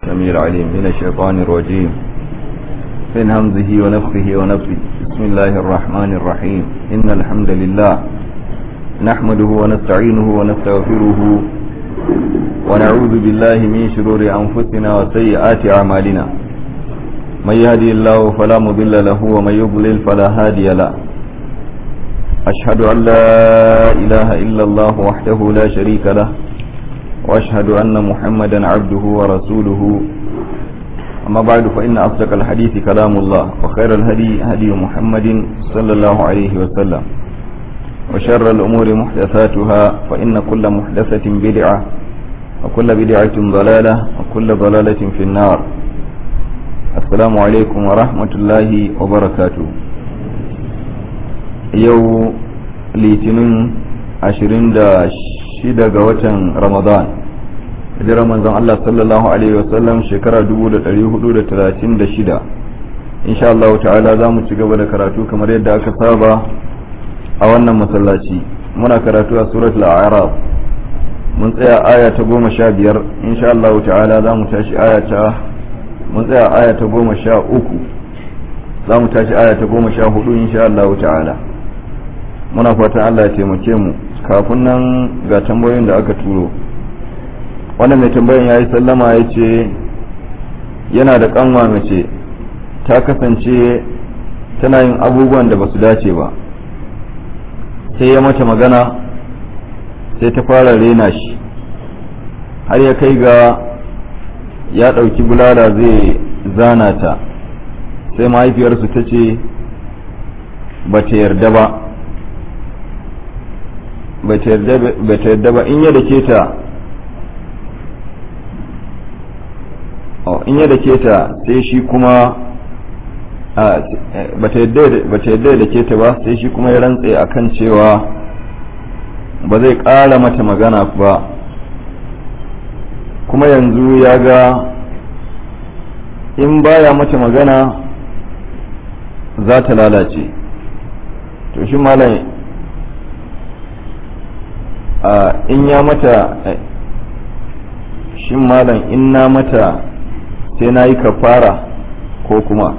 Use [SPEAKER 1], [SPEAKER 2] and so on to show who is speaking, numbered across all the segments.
[SPEAKER 1] السميع العليم من الشيطان الرجيم من همزه ونفخه ونفخه بسم الله الرحمن الرحيم إن الحمد لله نحمده ونستعينه ونستغفره ونعوذ بالله من شرور أنفسنا وسيئات أعمالنا من يهدي الله فلا مضل له ومن يضلل فلا هادي له أشهد أن لا إله إلا الله وحده لا شريك له وأشهد أن محمدا عبده ورسوله أما بعد فإن أصدق الحديث كلام الله وخير الهدي هدي محمد صلى الله عليه وسلم وشر الأمور محدثاتها فإن كل محدثة بدعة وكل بدعة ضلالة وكل ضلالة في النار السلام عليكم ورحمة الله وبركاته yau litinin 26 ga watan ramadan hijirar manzon Allah sallallahu alaihi wasallam shekara 1436 insha Allah ta'ala za mu ci gaba da karatu kamar yadda aka saba a wannan masallaci muna karatu a suratul a'raf mun tsaya aya ta goma sha biyar insha Allah ta'ala za mu tashi aya ta mun tsaya aya ta goma sha uku za mu tashi aya ta goma sha hudu insha Allah ta'ala muna fatan Allah ya taimake mu kafin nan ga tambayoyin da aka turo wannan mai tambayan ya yi sallama ya ce yana da kanwa mace ta kasance tana yin abubuwan da ba su dace ba sai ya mata magana sai ta fara rena shi har ya kai ga ya ɗauki bulala zai zana ta sai mahaifiyarsu ta ce ba ta yarda ba ba ta yarda ba in yadda ke ta in yadda ke ta sai shi kuma ba ta yarda da ke ta ba sai shi kuma ya rantse akan cewa ba zai ƙara mata magana ba kuma yanzu ya ga in baya mata magana za ta lalace to shi malam in ya mata shin malam in na mata sai na yi kafara ko kuma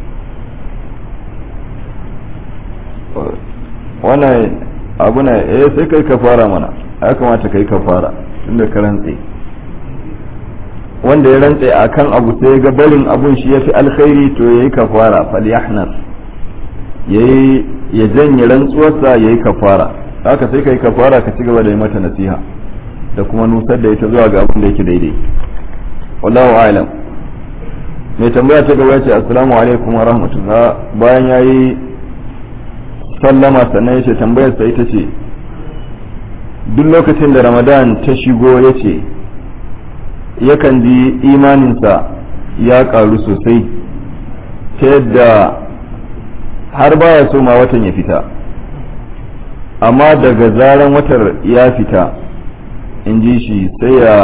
[SPEAKER 1] wannan abu na eh sai kai kafara mana ya kamata kai kafara tunda ka rantse wanda ya rantse akan abu sai ga barin abun shi yafi alkhairi to yayi kafara falyahnas yayi ya janye rantsuwarsa yayi kafara haka sai kai kafara ka ci gaba da yi mata nasiha da kuma nusar da ita zuwa ga abin da yake daidai wallahu a'lam mai tambaya ta gaba ce assalamu alaikum wa rahmatullah bayan yayi sallama sannan yace tambayar sa ita ce duk lokacin da ramadan ta shigo yace yakan ji imaninsa ya karu sosai ta yadda har baya so ma watan ya fita amma daga zaran watar ya fita in ji shi sai ya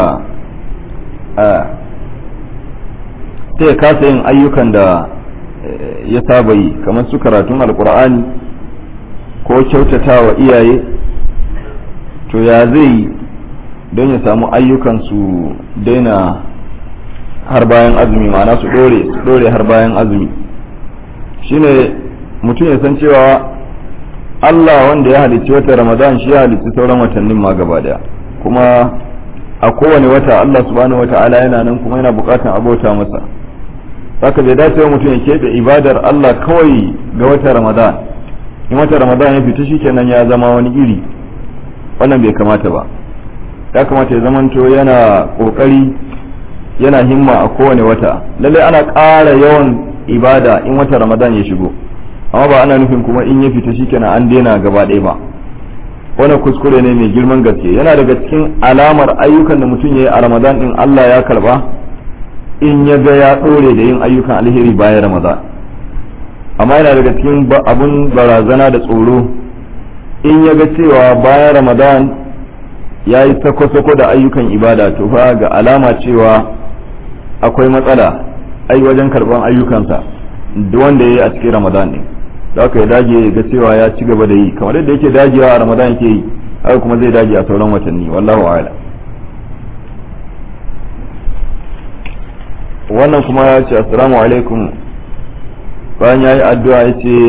[SPEAKER 1] sai ya kasa yin ayyukan da ya saba yi kamar su karatun alkur'ani ko kyautata wa iyaye to ya zai don ya samu ayyukan su daina har bayan azumi ma'ana su dore su dore har bayan azumi shine mutum ya san cewa Allah wanda ya halicci wata Ramadan shi ya halicci sauran watannin ma gaba daya kuma a kowane wata Allah subhanahu wata'ala yana nan kuma yana bukatan abota masa haka bai dace mutum ya keɓe ibadar Allah kawai ga wata Ramadan in wata Ramadan ya fita shikenan ya zama wani iri wannan bai kamata ba ya kamata ya zamanto yana kokari yana himma a kowane wata lalle ana ƙara yawan ibada in wata Ramadan ya shigo amma ba ana nufin kuma in ya fita shikenan an daina gaba ɗaya ba wannan kuskure ne mai girman gaske yana daga cikin alamar ayyukan da mutum ya yi a ramadan din Allah ya karba in ya ga ya ɗore da yin ayyukan alheri bayan ramadan amma yana daga cikin abun barazana da tsoro in ya ga cewa bayan ramadan ya yi sako-sako da ayyukan ibada to fa ga alama cewa akwai matsala ai wajen karban ayyukansa wanda ya yi a cikin ramadan ne da aka ya dage ga cewa ya ci gaba da yi kamar yadda yake dagewa a ramadan yake yi haka kuma zai dage a sauran watanni wallahu a'lam wannan kuma ya ce assalamu alaikum bayan ya yi addu'a ya ce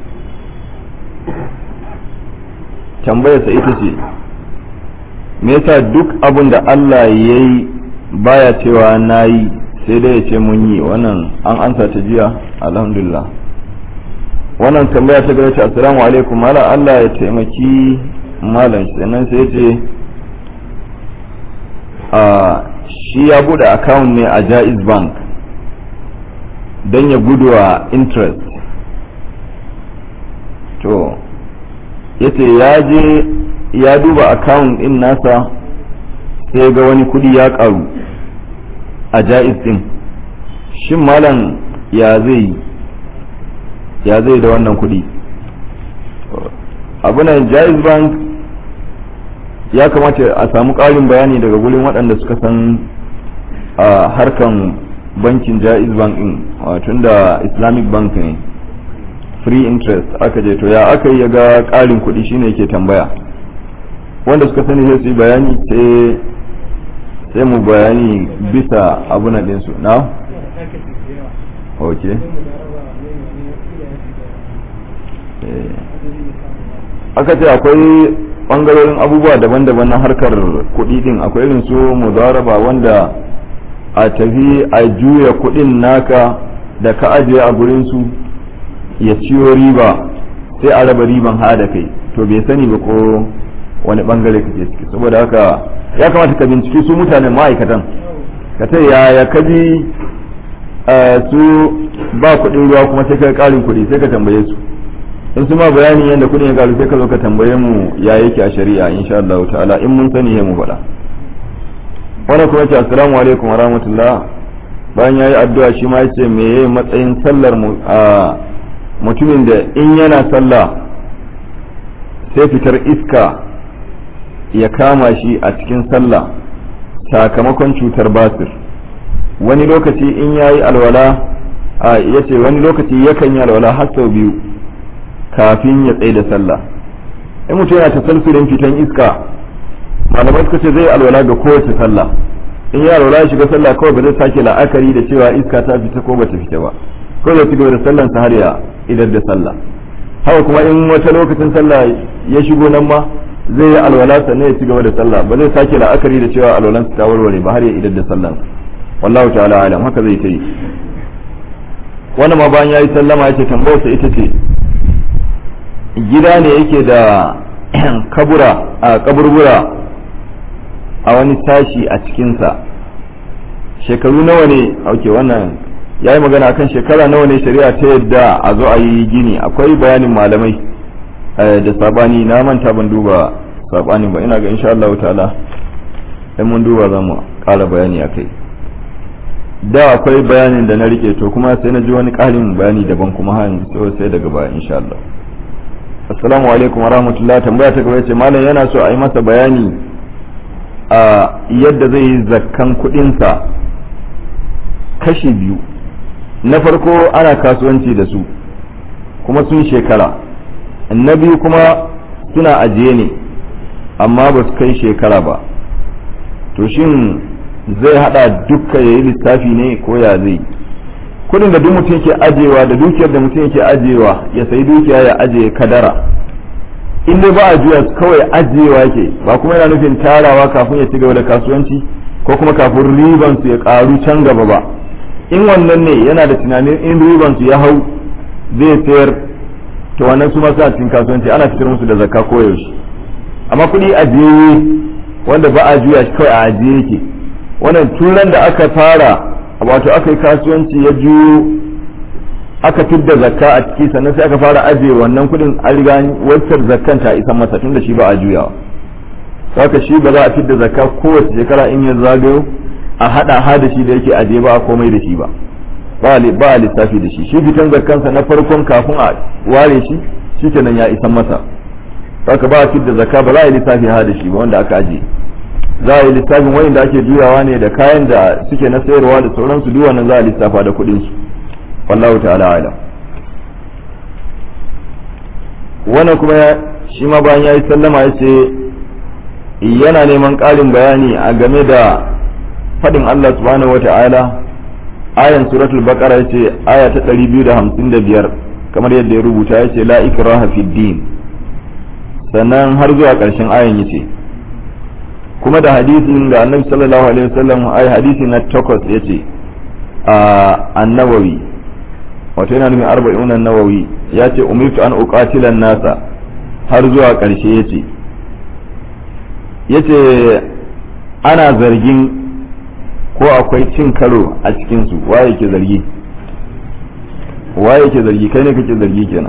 [SPEAKER 1] tambayarsa ita ce me yasa duk abin da Allah ya yi baya cewa na yi sai dai ya ce mun yi wannan an ansa ta jiya alhamdulillah wannan tambaya ta gaba ce assalamu alaikum mala Allah ya taimaki malam sannan sai ya ce a shi ya bude account ne a Jaiz Bank don ya guduwa interest to yace ya je ya duba account din nasa sai ga wani kudi ya karu a Jaiz din shin malam ya zai ya zai da wannan kudi abunan Jaiz Bank ya kamata a samu ƙarin bayani daga gurin waɗanda suka san a harkan bankin jaiz bank din tun da islamic bank ne free interest aka je to ya aka yi ga ƙarin kuɗi shine ke tambaya wanda suka sani sai su yi bayani sai mu bayani bisa abuna ɗinsu na? ok aka ce akwai bangarorin abubuwa daban-daban na harkar kuɗi din akwai irin su mudaraba wanda a tafi a juya kuɗin naka da ka ajiye a gurin su ya ciyo riba sai a raba riban ha da kai to bai sani ba ko wani bangare kake ciki saboda haka ya kamata ka binciki su mutanen ma'aikatan ka ta yaya ka ji su ba kuɗin ruwa kuma sai ka ƙarin kuɗi sai ka tambaye su in su ma bayani yadda kudin ya karu sai ka zo ka tambaye mu ya yake a shari'a insha Allah ta'ala in mun sani mu faɗa wannan kuma ce assalamu alaikum wa rahmatullah bayan yayi addu'a shi ma yace me yayi matsayin sallar mu a mutumin da in yana sallah sai fitar iska ya kama shi a cikin sallah sakamakon cutar basir wani lokaci in yayi alwala a yace wani lokaci yakan yi alwala har sau biyu kafin ya tsaye da sallah in mutum yana tasalsulin fitan iska malamai suka ce zai alwala ga kowace sallah in ya alwala ya shiga sallah kawai ba zai sake la'akari da cewa iska ta fita ko bata fita ba kawai zai cigaba da sallan sa har ya idar da sallah haka kuma in wata lokacin sallah ya shigo nan ma zai yi alwala sannan ya cigaba da sallah ba zai sake la'akari da cewa alwalan ta warware ba har ya idar da sallan wallahu ta'ala alam haka zai ta yi wannan ma bayan yayi sallama yace tambayar sa ita ce gida ne yake da kabura a kaburbura a wani sashi a cikinsa shekaru nawa ne auke wannan ya yi magana akan shekara nawa ne shari'a ta yadda a zo a yi gini akwai bayanin malamai da sabani na manta ban duba sabani ba ina ga insha Allah ta'ala in mun duba za mu ƙara bayani a kai da akwai bayanin da na rike to kuma sai na ji wani ƙarin bayani daban kuma har yanzu sai daga baya insha Allah assalamu alaikum wa rahmatullah tambaya ta gaba ce malam yana so a yi masa bayani a yadda zai yi zakkan kudinsa kashi biyu na farko ana kasuwanci da su kuma sun shekara na biyu kuma suna ajiye ne amma ba su kai shekara ba to shin zai hada dukka ya yi lissafi ne ko ya zai kudin da duk mutum yake ajewa da dukiyar da mutum yake ajewa ya sayi dukiya ya ajiye kadara in dai ba a juya kawai ajiyewa yake ba kuma yana nufin tarawa kafin ya ci gaba da kasuwanci ko kuma kafin riban su ya karu can gaba ba in wannan ne yana da tunanin in riban su ya hau zai sayar to wannan su masu cikin kasuwanci ana fitar musu da zakka koyaushe amma kuɗi ajiye wanda ba a juya shi kawai a ajiye yake wannan turan da aka fara wato aka yi kasuwanci ya juyo aka fidda zakka a ciki sannan sai aka fara ajiye wannan kudin an riga wacce zakkan ta isa masa tunda shi ba a juyawa saka shi ba za a fidda zakka kowace shekara in ya zagayo a hada ha da shi da yake ajiye ba a komai da shi ba ba a lissafi da shi shi fitan zakkansa na farkon kafin a ware shi shi kenan ya isan masa saka ba a fidda zakka ba za a yi lissafi ha da shi ba wanda aka ajiye za a yi lissafin wayan da ake juyawa ne da kayan da suke na sayarwa da sauransu duk wannan za a lissafa da kuɗin su wallahu ta'ala alam wannan kuma shi ma bayan ya yi sallama ya ce yana neman ƙarin bayani a game da faɗin Allah subhanahu wa ta'ala ayan suratul baqara yace aya ta 255 kamar yadda ya rubuta yace la ikraha fid din sannan har zuwa ƙarshen ayan yace kuma da hadisin da annabi sallallahu alaihi wasallam ai hadisi na takwas yace a annawawi wato yana nufin arba'in an-nawawi yace umirtu an uqatila nasa har zuwa ƙarshe yace yace ana zargin ko akwai cin karo a cikinsu waye ke zargi waye ke zargi kai ne kake zargi kenan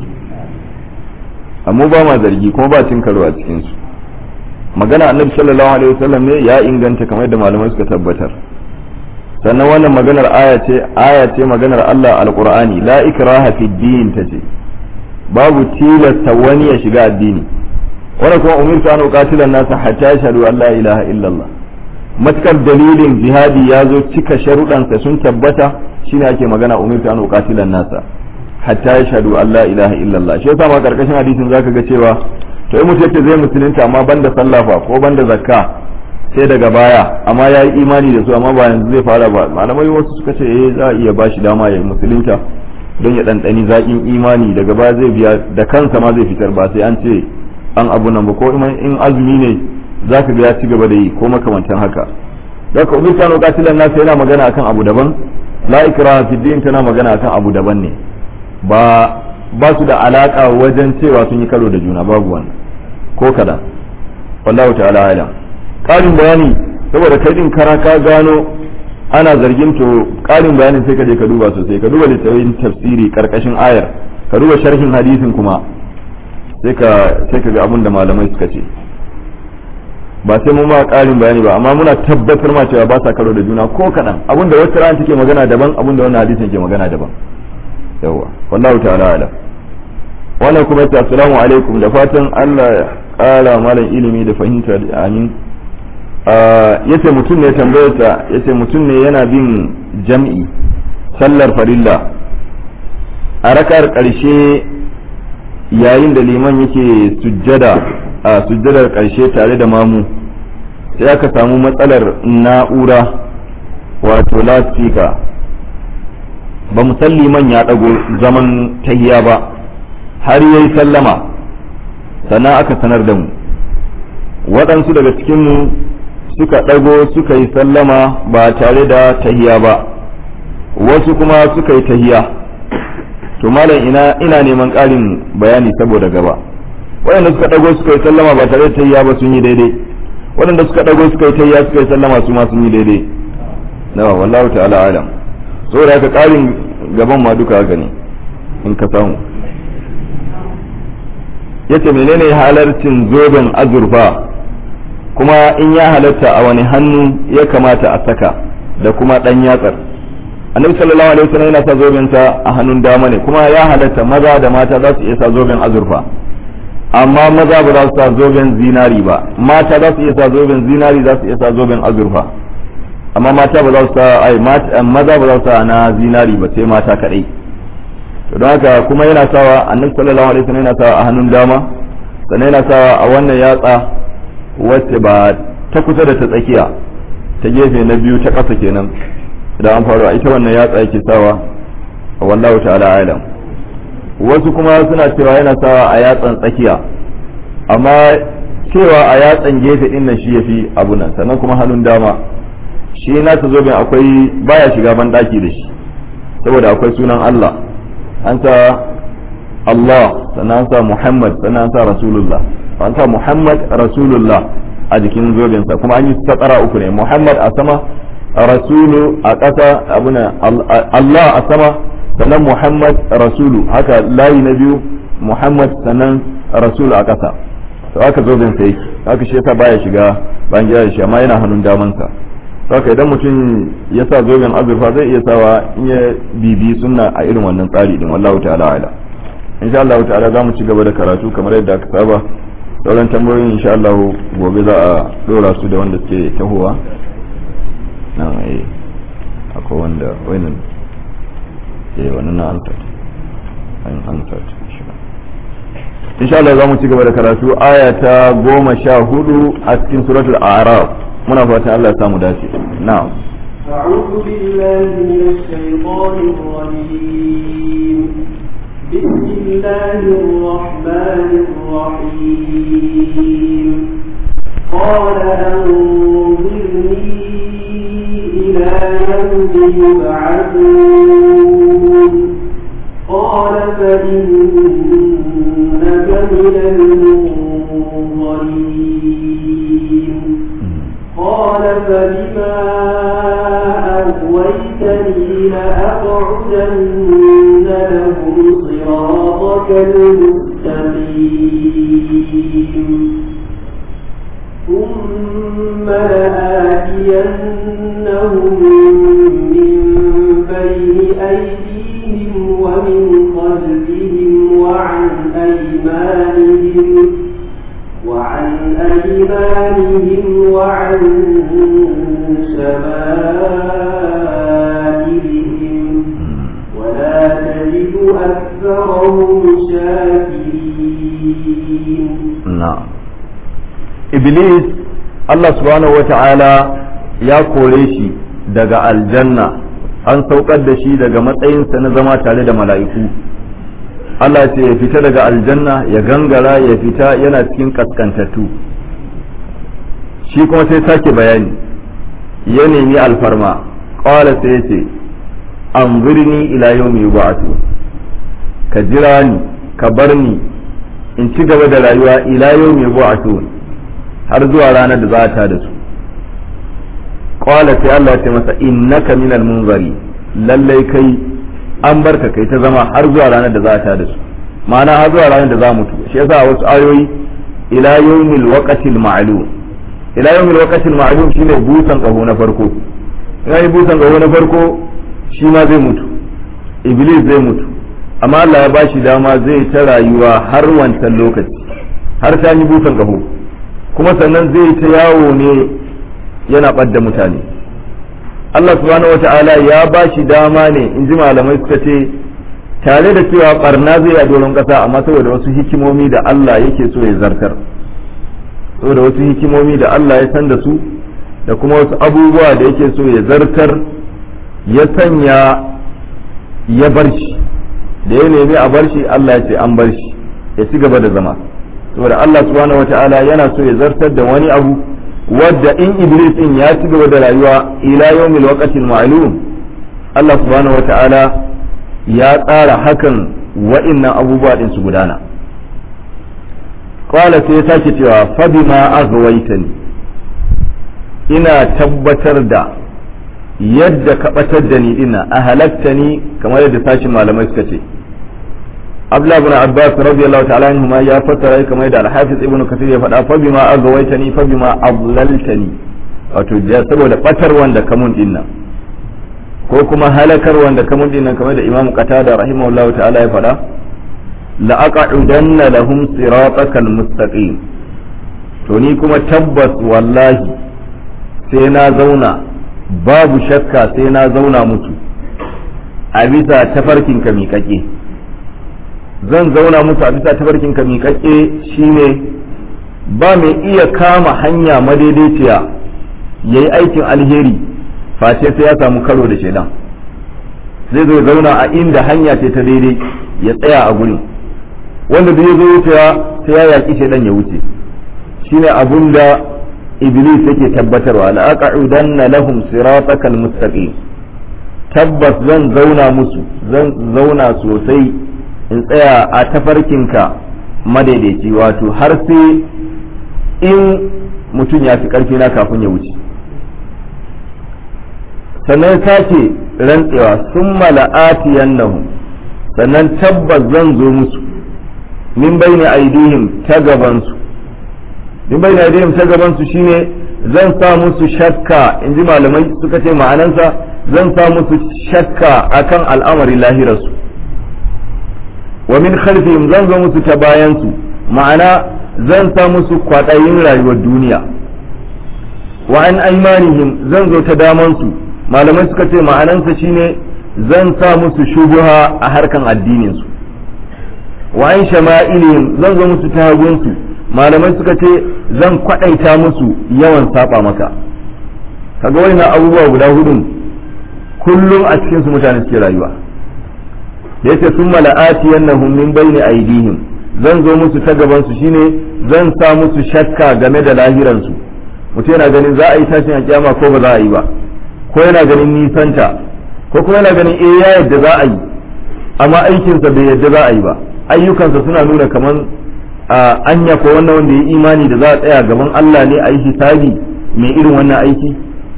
[SPEAKER 1] amma ba ma zargi kuma ba cin karo a cikinsu magana annabi sallallahu alaihi wasallam ne ya inganta kamar da malamai suka tabbatar sannan wannan maganar aya ce aya ce maganar Allah alqur'ani la ikraha fi din tace babu tilasta wani ya shiga addini wannan kuma umirtu an uqatila an-nasa hatta yashhadu an la ilaha illallah matukar dalilin jihadi ya zo cika sharuɗansa sun tabbata shine ake magana umirtu an uqatila nasa hatta yashhadu an la ilaha illallah shi yasa ma karkashin hadisin zaka ga cewa to in mutum yace zai musulunta amma banda sallah fa ko banda zakka sai daga baya amma ya yi imani da su amma ba yanzu zai fara ba malamai wasu suka ce eh za a iya bashi dama ya musulunta don ya ɗanɗani zaƙin imani daga baya zai biya da kansa ma zai fitar ba sai an ce an abu nan ba ko in azumi ne za ka ga ya ci gaba da yi ko makamantan haka da ka umar kano katilan nasa yana magana akan abu daban la ikra fi din tana magana akan abu daban ne ba ba su da alaka wajen cewa sun yi karo da juna babu wannan ko kada wallahu ta'ala alam karin bayani saboda kai din kara ka gano ana zargin to karin bayanin sai ka je ka duba sosai ka duba littafin tafsiri karkashin ayar ka duba sharhin hadisin kuma sai ka sai ka ga abin da malamai suka ce ba sai mun ma ƙarin bayani ba amma muna tabbatar ma cewa ba sa karo da juna ko kaɗan abinda wata rana take magana daban abinda wannan hadisin ke magana daban yawa wallahu ta'ala ala wannan kuma ta assalamu alaikum da fatan Allah ya ƙara malam ilimi da fahimta da amin yace mutum ne tambayarsa yace mutum ne yana bin jam'i sallar farilla a rakar ƙarshe yayin da liman yake sujjada a sujjadar ƙarshe tare da mamu sai aka samu matsalar na'ura wato lasfika ba musalli man ya ɗago zaman tahiya ba har yayi sallama sannan aka sanar da mu waɗansu daga cikinmu suka ɗago suka yi sallama ba tare da tahiya ba wasu kuma suka yi tahiya to malam ina ina neman ƙarin bayani saboda gaba waɗanda suka ɗago suka yi sallama ba tare da tayya ba sun yi daidai waɗanda suka ɗago suka yi tayya suka yi sallama su ma sun yi daidai na wallahu ta'ala alam saboda haka ƙarin gaban ma duka haka ne in ka samu yace menene halarcin zoben azurfa kuma in ya halatta a wani hannu ya kamata a saka da kuma ɗan yatsar annabi sallallahu alaihi wasallam yana sa zoben sa a hannun dama ne kuma ya halatta maza da mata za su iya sa zoben azurfa amma maza ba za su sa zoben zinari ba mata za su iya sa zoben zinari za su iya sa zoben azurfa amma mata ba za su sa ai maza ba za su sa na zinari ba sai mata kadai to don haka kuma yana sawa annabi sallallahu alaihi wasallam yana sawa a hannun dama sannan yana sawa a wannan yatsa wacce ba ta kusa da ta tsakiya ta gefe na biyu ta ƙasa kenan idan an faru a ita wannan yatsa yake sawa wallahu ta'ala alam wasu kuma suna cewa yana sawa a yatsan tsakiya amma cewa a yatsan gefe din nan shi yafi abu nan sannan kuma hannun dama shi nasa zoben akwai baya shiga ban daki da shi saboda akwai sunan Allah an sa Allah sannan an sa Muhammad sannan an sa Rasulullah an sa Muhammad Rasulullah a jikin zobensa kuma an yi tsara uku ne Muhammad a sama rasulu a ƙasa abuna Allah a sama sannan Muhammad rasulu haka layi na biyu Muhammad sannan rasulu a ƙasa to haka zoben sa yake haka shi yasa baya shiga bayan gida da shi amma yana hannun damansa haka idan mutum ya sa zoben azurfa zai iya sawa in ya bibi sunna a irin wannan tsari din wallahu ta'ala ala insha Allah ta'ala za mu ci gaba da karatu kamar yadda aka saba sauran tambayoyin insha Allah gobe za a dora su da wanda suke tahowa na eh akwai wanda wannan eh wannan na ansar an ansar insha Allah za mu ci gaba da karatu aya ta goma sha hudu a cikin suratul a'raf muna fatan Allah ya samu dace na'am
[SPEAKER 2] أعوذ بالله من الشيطان الرجيم بسم الله الرحمن الرحيم قال أنظرني إلى يوم يبعثون قال فإنك من المنظرين قال فبما أغويتني لأقعدن لهم صراطك المستقيم ثم لآتينهم من بين أيديهم ومن خلفهم وعن أيمانهم وعن أيمانهم وعن شمائلهم ولا تجد أكثرهم شاكرين
[SPEAKER 1] na'am iblis Allah subhanahu wata'ala ya kore shi daga aljanna an saukar da shi daga matsayinsa na zama tare da mala'iku Allah ce ya fita daga aljanna ya gangara ya fita yana cikin kaskantattu shi kuma sai sake bayani ya nemi alfarma ƙwala sai ya ce an birni ila yau mai ba'atu ka jira ni ka bar ni in ci gaba da rayuwa ila yau mai bu'atu har zuwa ranar da za ta da su qala sai Allah ya ce masa innaka minal munzari lallai kai an barka kai ta zama har zuwa ranar da za ta da su ma'ana har zuwa ranar da za mutu shi yasa a wasu ayoyi ila yawmil waqtil ma'lum ila yawmil waqtil ma'lum shine busan kaho na farko in yi busan kaho na farko shi ma zai mutu iblis zai mutu amma Allah ya ba shi dama zai ta rayuwa har wancan lokaci har ta yi busan kaho kuma sannan zai ta yawo ne yana ɓadda mutane Allah subhanahu wata'ala ya ba shi dama ne in ji malamai suka ce tare da cewa barna zai a doron ƙasa amma saboda wasu hikimomi da Allah yake so ya zartar saboda wasu hikimomi da Allah ya san da su da kuma wasu abubuwa da yake so ya zartar ya sanya ya bar shi da ya nemi a bar shi Allah ya ce an bar shi ya ci gaba da zama saboda Allah subhanahu wata'ala yana so ya zartar da wani abu wadda in iblis din ya ci gaba da rayuwa ila yawmil waqtil ma'lum Allah subhanahu wata'ala ya tsara hakan wa'innan abubuwa din su gudana qala sai ya sake cewa fa bima aghwaytani ina tabbatar da yadda ka batar da ni dinna a halatta ni kamar yadda sashin malamai suka ce Abdullah ibn Abbas radiyallahu ta'ala anhu ma ya fassara kamar yadda Al-Hafiz Ibn Kathir ya faɗa fa bima aghwaytani fa bima adlaltani wato saboda batar wanda kamun dinnan ko kuma halakar wanda kamun dinnan kamar da Imam Qatada rahimahullahu ta'ala ya faɗa la aq'udanna lahum siratakal mustaqim to ni kuma tabbas wallahi sai na zauna babu shakka sai na zauna musu a bisa tafarkin ka miƙaƙe zan zauna musu a bisa tafarkin ka miƙaƙe shine ba mai iya kama hanya madaidaiciya ya yi aikin alheri face sai ya samu karo da shaidan zai zo zauna a inda hanya ce ta daidai ya tsaya a gurin wanda da ya zo wucewa sai ya yaƙi shaidan ya wuce shine abun da iblis yake tabbatarwa la aq'udanna lahum siratakal mustaqim tabbas zan zauna musu zan zauna sosai in tsaya a tafarkinka madaidaici wato har sai in mutum ya fi karfi na kafin ya wuce sannan sake rantsewa sun mala'atiyannahum sannan tabbas zan zo musu min bayni aidihim ta gabansu in bai na ta gabansu shine zan sa musu shakka in ji malamai suka ce ma'anansa zan sa musu shakka akan al'amarin lahirarsu wa min khalfihim zan zo musu ta bayansu ma'ana zan sa musu kwaɗayin rayuwar duniya wa an aimanihim zan zo ta damansu malamai suka ce ma'anansa shine zan sa musu shubuha a harkan addininsu wa an shama'ilihim zan zo musu ta hagunsu malamai suka ce zan kwadaita musu yawan saba maka kaga wannan abubuwa guda hudun kullum a cikin su mutane suke rayuwa da yace sun mala'ati yannahum min bayni aidihim zan zo musu ta gaban su shine zan sa musu shakka game da lahiran su mutum yana ganin za a yi tashin alkiyama ko ba za a yi ba ko yana ganin nisanta ko kuma yana ganin eh ya yadda za a yi amma aikinsa bai yadda za a yi ba ayyukansa suna nuna kaman a anya ko wannan wanda ya imani da za a tsaya gaban Allah ne a yi hisabi mai irin wannan aiki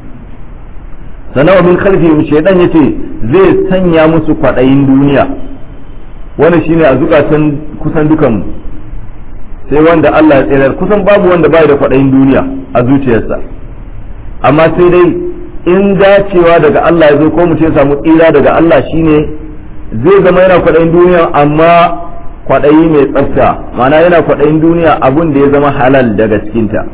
[SPEAKER 1] sanawa min khalfihim shaydan yace zai sanya musu kwadayin duniya wannan shine a zukatan kusan dukan sai wanda Allah ya tsere kusan babu wanda bai da kwadayin duniya a zuciyarsa amma sai dai in dacewa daga Allah ya zo ko mu ce samu tsira daga Allah shine zai zama yana kwadayin duniya amma kwadayi mai tsafta ma'ana yana kwadayin duniya abun da ya zama halal daga cikinta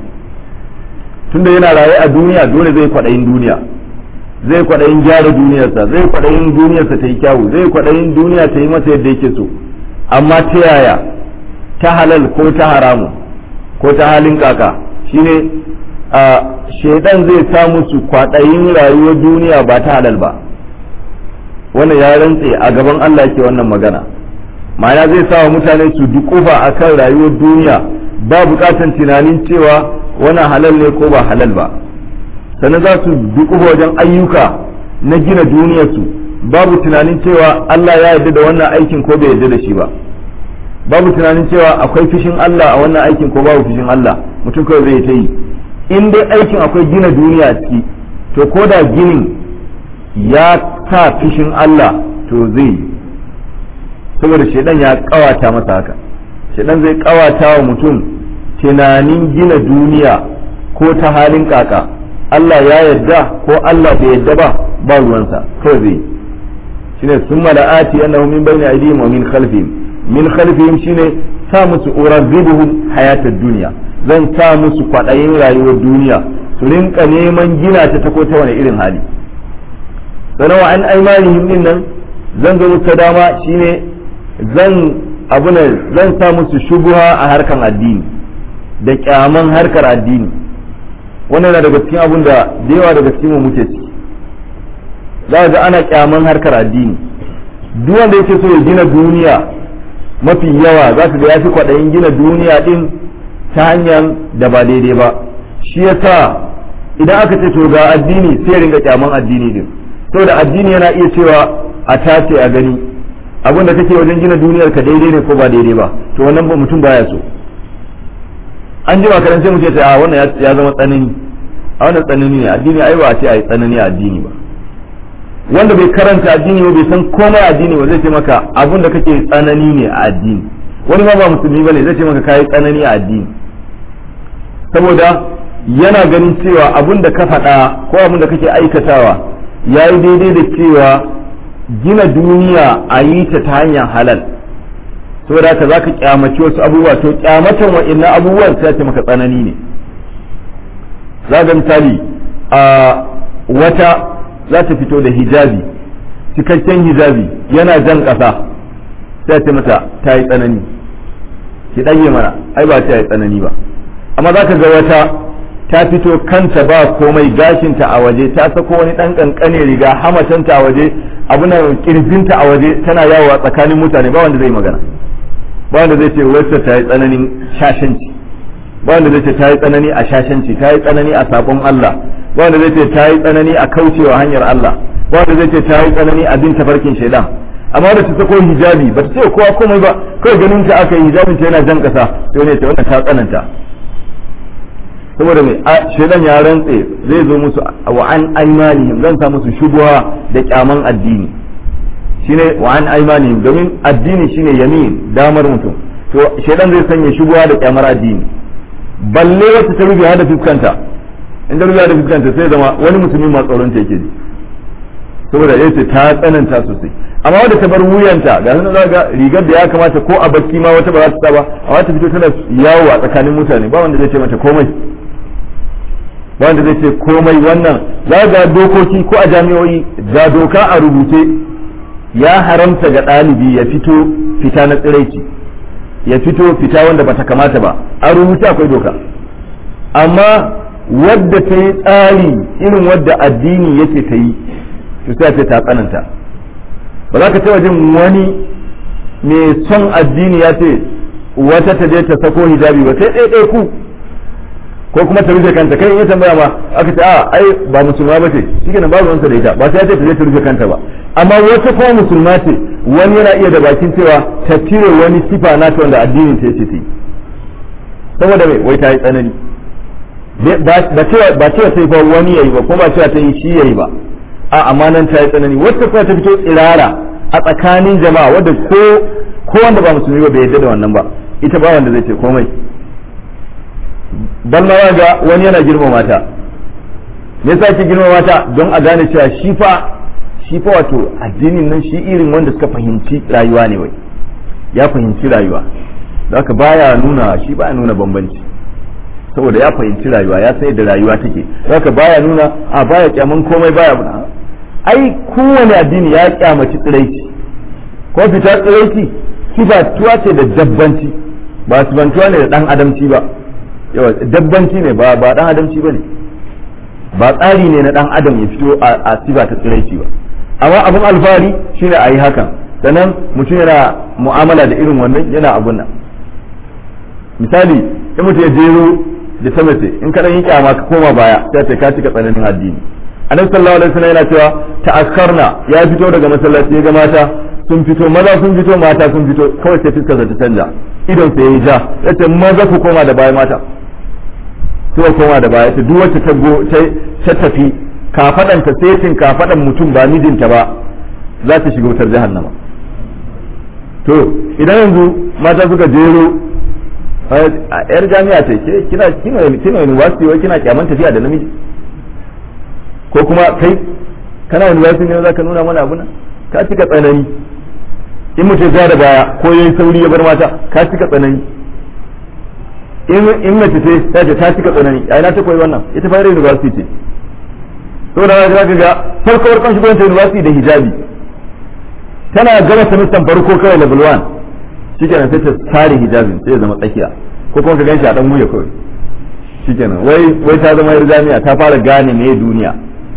[SPEAKER 1] tunda yana raye a duniya dole zai kwadayin duniya zai kwaɗayin gyara duniyarsa zai kwaɗayin duniyarsa ta yi kyawu zai kwaɗayin duniya ta yi masa yadda yake so amma ta yaya ta halal ko ta haramu ko ta halin kaka shine a shaidan zai sa musu kwaɗayin rayuwar duniya ba ta halal ba wannan ya rantse a gaban Allah yake wannan magana ma'ana zai sa wa mutane su dukufa akan rayuwar duniya ba bukatan tunanin cewa wannan halal ne ko ba halal ba sannan za su dukufa wajen ayyuka na gina duniyarsu babu tunanin cewa Allah ya yarda da wannan aikin ko bai yarda da shi ba babu tunanin cewa akwai fishin Allah a wannan aikin ko babu fishin Allah mutum kawai zai ta yi in dai aikin akwai gina duniya a ciki to ko da ginin ya sa fishin Allah to zai yi saboda shaidan ya kawata masa haka shaidan zai kawata wa mutum tunanin gina duniya ko ta halin kaka Allah ya yadda ko Allah bai yadda ba ba ruwansa kawai zai shine sun mala'ati annahu min bayni aydihim wa min khalfihim min khalfihim shine sa musu urazibuhum hayatad dunya zan sa musu kwadayin rayuwar duniya su rinka neman gina ta ta ko ta wani irin hali sanawa an aimanihim din nan zan zo musu dama shine zan abu ne zan sa musu shubuha a harkan addini da kyaman harkar addini wannan na daga cikin abun da da yawa daga cikin mu muke ci za ga ana kyaman harkar addini duk wanda yake so ya gina duniya mafi yawa za ka ga ya fi kwaɗayin gina duniya din ta hanyar da ba daidai ba shi yasa idan aka ce to ga addini sai ya ringa kyaman addini din saboda addini yana iya cewa a tace a gani abin da kake wajen gina duniyar ka daidai ne ko ba daidai ba to wannan ba mutum baya so an jima karan sai mu ce a wannan ya zama tsanani a wannan tsanani ne addini ai ba a ce a yi tsanani a addini ba wanda bai karanta addini ba bai san komai addini ba zai ce maka abin da kake tsanani ne a addini wani ma ba musulmi bane zai ce maka kai tsanani a addini saboda yana ganin cewa abin da ka faɗa ko abin da kake aikatawa ya yi daidai da cewa gina duniya a yi ta ta hanyar halal saboda haka za ka kyamaci wasu abubuwa to kyamatan wa'annan abubuwan sai ce maka tsanani ne za ga misali a wata za ta fito da hijabi cikakken hijabi yana jan ƙasa sai ce mata ta yi tsanani ki ɗage mana ai ba ta yi tsanani ba amma za ka ga wata ta fito kanta ba komai gashinta a waje ta sako wani ɗan ƙanƙane riga hamatanta a waje abunan kirjinta a waje tana yawo a tsakanin mutane ba wanda zai magana ba wanda zai ce wacce ta yi tsananin shashanci ba wanda zai ce ta yi tsanani a shashanci ta yi tsanani a sabon Allah ba wanda zai ce ta yi tsanani a kaucewa hanyar Allah ba wanda zai ce ta yi tsanani a bin tafarkin shaidan amma da ta sako hijabi ba ta ce kowa komai ba kawai ganin ta aka yi hijabin ta yana jan kasa to ne ta wannan ta tsananta saboda mai shaidan ya rantse zai zo musu wa an aimanihim zan sa musu shubuha da kyaman addini shine wa an aimanihim domin addini shine yamin damar mutum to shaidan zai sanya shubuha da kyamar addini balle wata ta rubiya da fuskanta in da rubiya da fuskanta sai zama wani musulmi ma tsoron ta yake ji saboda yace ta tsananta sosai amma wanda ta bar wuyanta ga sun ga rigar da ya kamata ko a bacci ma wata ba za ta sa ba amma ta fito tana yawo a tsakanin mutane ba wanda zai ce mata komai ba wanda zai ce komai wannan za ga dokoki ko a jami'o'i ga doka a rubuce ya haramta ga ɗalibi ya fito fita na tsiraici ya fito fita wanda bata kamata ba a rubuce akwai doka amma wadda ta yi tsari irin wadda addini yake ta yi to sai ce ta tsananta ba za ka taɓa jin wani mai son addini ya ce wata ta je ta sako hijabi ba sai ɗaya ku ko kuma ta rufe kanta kai in ya tambaya ma aka ce a ai ba musulma ba ce shi kenan babu wansa da ita ba sai ya ce ta je ta rufe kanta ba amma wata kuma musulma ce wani yana iya da bakin cewa ta cire wani sifa na ta wanda addinin ta yace ta yi saboda mai wai ta yi tsanani ba cewa ba cewa sai fa wani yayi ba ko ba cewa ta yi shi yayi ba a amma nan ta yi tsanani wata kuma ta fito tsirara a tsakanin jama'a wadda ko ko wanda ba musulmi ba bai yarda da wannan ba ita ba wanda zai ce komai dan ma ga wani yana girmama ta me yasa ke girmama ta don a gane cewa shi fa shi fa wato addinin nan shi irin wanda suka fahimci rayuwa ne wai ya fahimci rayuwa haka baya nuna shi baya nuna bambanci saboda ya fahimci rayuwa ya sai da rayuwa take haka baya nuna a baya kyaman komai baya buna ai kowane addini ya kyamaci tsiraici ko fita tsiraici sifatuwa ce da dabbanci ba sifantuwa ne da dan adamci ba yawa dabbanci ne ba ba dan adamci bane ba tsari ne na dan adam ya fito a sifa ta tsiraici ba amma abin alfahari shine a yi hakan sannan mutum yana mu'amala da irin wannan yana abun nan misali in mutum ya jero da ta mace in ka yi kyama ka koma baya sai ta ka cika tsananin addini annabi sallallahu alaihi wasallam yana cewa ta'akkarna ya fito daga masallaci ya ga mata sun fito maza sun fito mata sun fito kawai sai fuskar ta canja idon sai ya ja yace maza ku koma da baya mata suka koma da baya ta duk wacce ta go ta tafi kafadan ta setin kafadan mutum ba mijinta ba za ta shiga wutar jahannama to idan yanzu mata suka jero a yar jami'a ce ke kina kina kina university wai kina kyaman tafiya da namiji ko kuma kai kana university ne za ka nuna mana abuna ka cika tsanani in mutum ya da baya ko yayi sauri ya bar mata ka cika tsanani in mace ce ta ce ta cika tsanani a ina ta koyi wannan ita fara university ce saboda za ka ga farko farkon shigo ta university da hijabi tana gama semester farko kawai level 1 shikenan sai ta sare hijabin sai ya zama tsakiya ko kuma ka ganshi a dan wuya kawai shikenan wai wai ta zama yar jami'a ta fara gane me duniya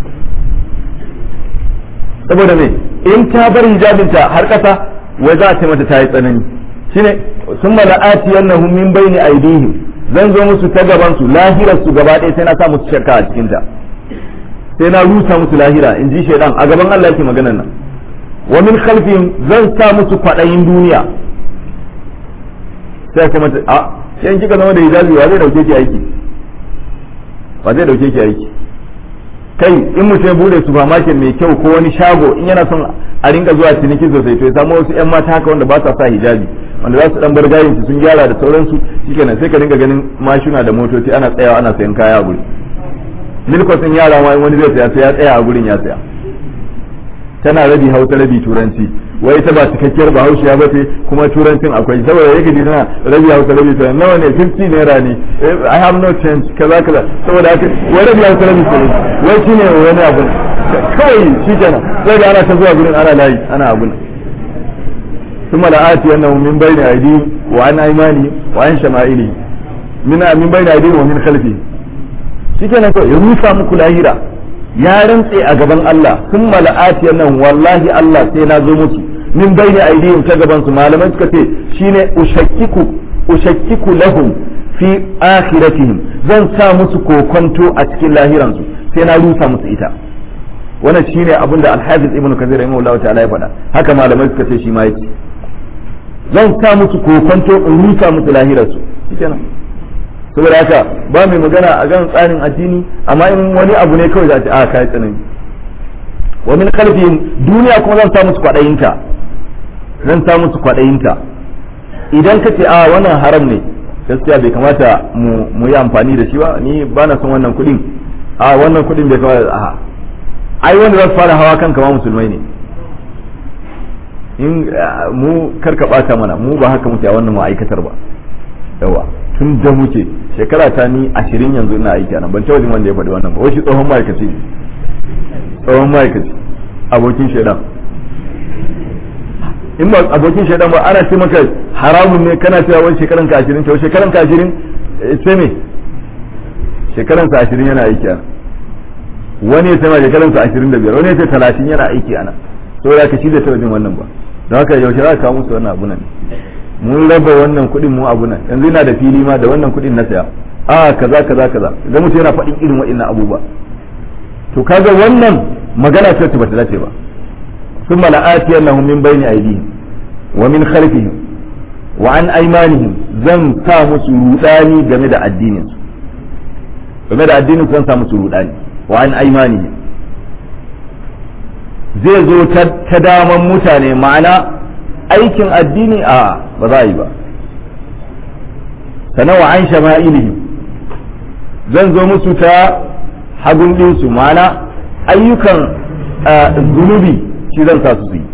[SPEAKER 1] saboda me in ta bar hijabinta har kasa wai za a ce mata ta yi tsanani shine sun mala'ati yannahum min bayni aydihim zan zo musu ta gaban su lahirar su gaba ɗaya sai na sa musu shakka a cikin ta sai na rusa musu lahira in ji shaidan a gaban Allah yake maganar nan wa min khalfihim zan sa musu kwaɗayin duniya sai kuma a yan kika zama da hijabi wa zai dauke ki aiki wa zai dauke ki aiki kai in mutum ya bude supermarket mai kyau ko wani shago in yana son a rinka zuwa ciniki sosai to ya samu wasu yan mata haka wanda ba sa sa hijabi wanda za su dan bar gayin su sun gyara da sauransu shikenan sai ka dinga ganin mashina da motoci ana tsayawa ana sayan kaya a guri milkosin yara ma wani zai saya sai ya tsaya a gurin ya tsaya tana rabi hausa rabi turanci wai ita ba cikakkiyar bahaushe ya bace kuma turancin akwai saboda yake ji tana rabi hausa rabi turanci nawa ne 50 naira ne i have no change kaza kaza saboda haka wai rabi hausa rabi turanci wai shine wani abu kawai shi kenan sai da ana ta zuwa gurin ana layi ana abu ثم لآتي أنه من بين أيديهم وعن أيمانهم وعن شمائلهم من من بين أيديهم ومن خلفهم shikenan kawai ya rusa muku lahira ya rantse a gaban Allah sun mala'ati nan wallahi Allah sai na zo musu min bayni aidihim ta gaban su malamai suka ce shine ushakkiku ushakkiku lahum fi akhiratihim zan sa musu kokonto a cikin lahiransu sai na rusa musu ita wannan shine abin da al-Hafiz Ibn Kathir rahimahullahu ta'ala ya faɗa haka malamai suka ce shi ma yake zan sa musu kokonto in rusa musu lahirarsu shikenan saboda haka ba mai magana a gan tsarin addini amma in wani abu ne kawai za a ce a kai tsanani wa min khalfihim duniya kuma zan sa musu kwadayinta zan sa musu kwadayinta idan ka ce a wannan haram ne gaskiya bai kamata mu yi amfani da shi ba ni ba na son wannan kuɗin a wannan kuɗin bai kamata a ai wanda za su fara hawa kanka ma musulmai ne in mu karka bata mana mu ba haka muke a wannan ma'aikatar ba yawa tun da muke shekara ta ni ashirin yanzu ina aiki nan ban taɓa wanda ya faɗi wannan ba wai shi tsohon ma'aikaci ne tsohon ma'aikaci abokin shaidan in ba abokin shaidan ba ana ce maka haramun ne kana cewa wani shekaran ka ashirin cewa shekaran ka ashirin sai me shekaran sa ashirin yana aiki nan wani ya sai shekaran sa 25 wani ya sai 30 yana aiki ana saboda ka shi da tabbacin wannan ba don haka yaushe za ka kawo musu wannan abu nan mun raba wannan kuɗin mu abu nan yanzu ina da fili ma da wannan kuɗin na saya a kaza kaza kaza idan mutum yana faɗin irin waɗannan abubuwa to kaga wannan magana ce ba ta dace ba ثم لآتينهم من بين أيديهم ومن خلفهم وعن أيمانهم zan sa musu rudani game da addinin su game da addinin su zan sa musu rudani wa an aimani zai zo ta daman mutane ma'ana aikin addini a ba za a yi ba sannan wa an shama'ilihim zan zo musu ta hagun ɗinsu ma'ana ayyukan zunubi shi zan sa su yi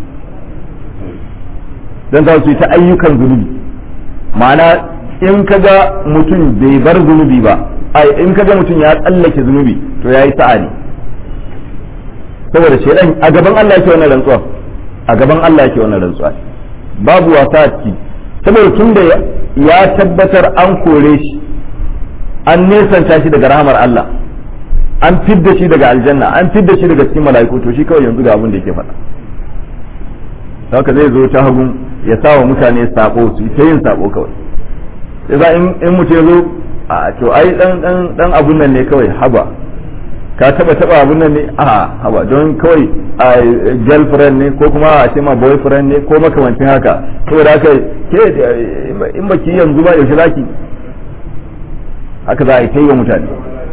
[SPEAKER 1] zan sa su yi ta ayyukan zunubi ma'ana in kaga mutum bai bar zunubi ba ai in kaga mutum ya tsallake zunubi to yayi sa'a ne saboda shedan a gaban Allah yake wannan rantsuwa a gaban Allah yake wannan rantsuwa babu wasa a ciki saboda tun da ya tabbatar an kore shi an nesanta shi daga rahamar Allah an fidda shi daga aljanna an fidda shi daga cikin mala'iku to shi kawai yanzu ga abin da yake faɗa haka zai zo ta hagun ya sa wa mutane sabo su ta yin sabo kawai sai za in mutum ya zo a to ai dan dan dan abun nan ne kawai haba ka taba taba abun nan ne a haba don kawai a girlfriend ne ko kuma a ce ma boyfriend ne ko makamancin haka saboda haka ke in baki yanzu ba yaushe zaki haka za a yi ta yi wa mutane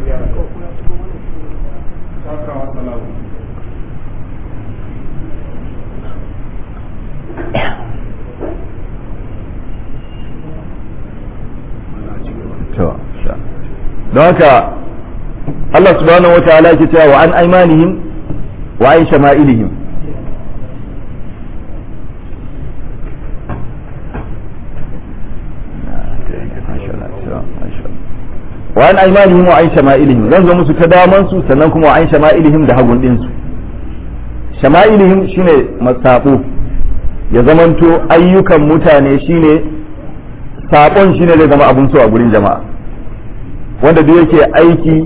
[SPEAKER 1] don haka Allah subhanahu wa ta'ala ke cewa wa an aimanihim wa an shama'ilihim wa an aimanihim wa an shama'ilihim zan zo musu ta daman su sannan kuma wa an shama'ilihim da hagun din su shama'ilihim shine masabo ya zamanto ayyukan mutane shine sabon shine zai zama abun so a gurin jama'a wanda duk yake aiki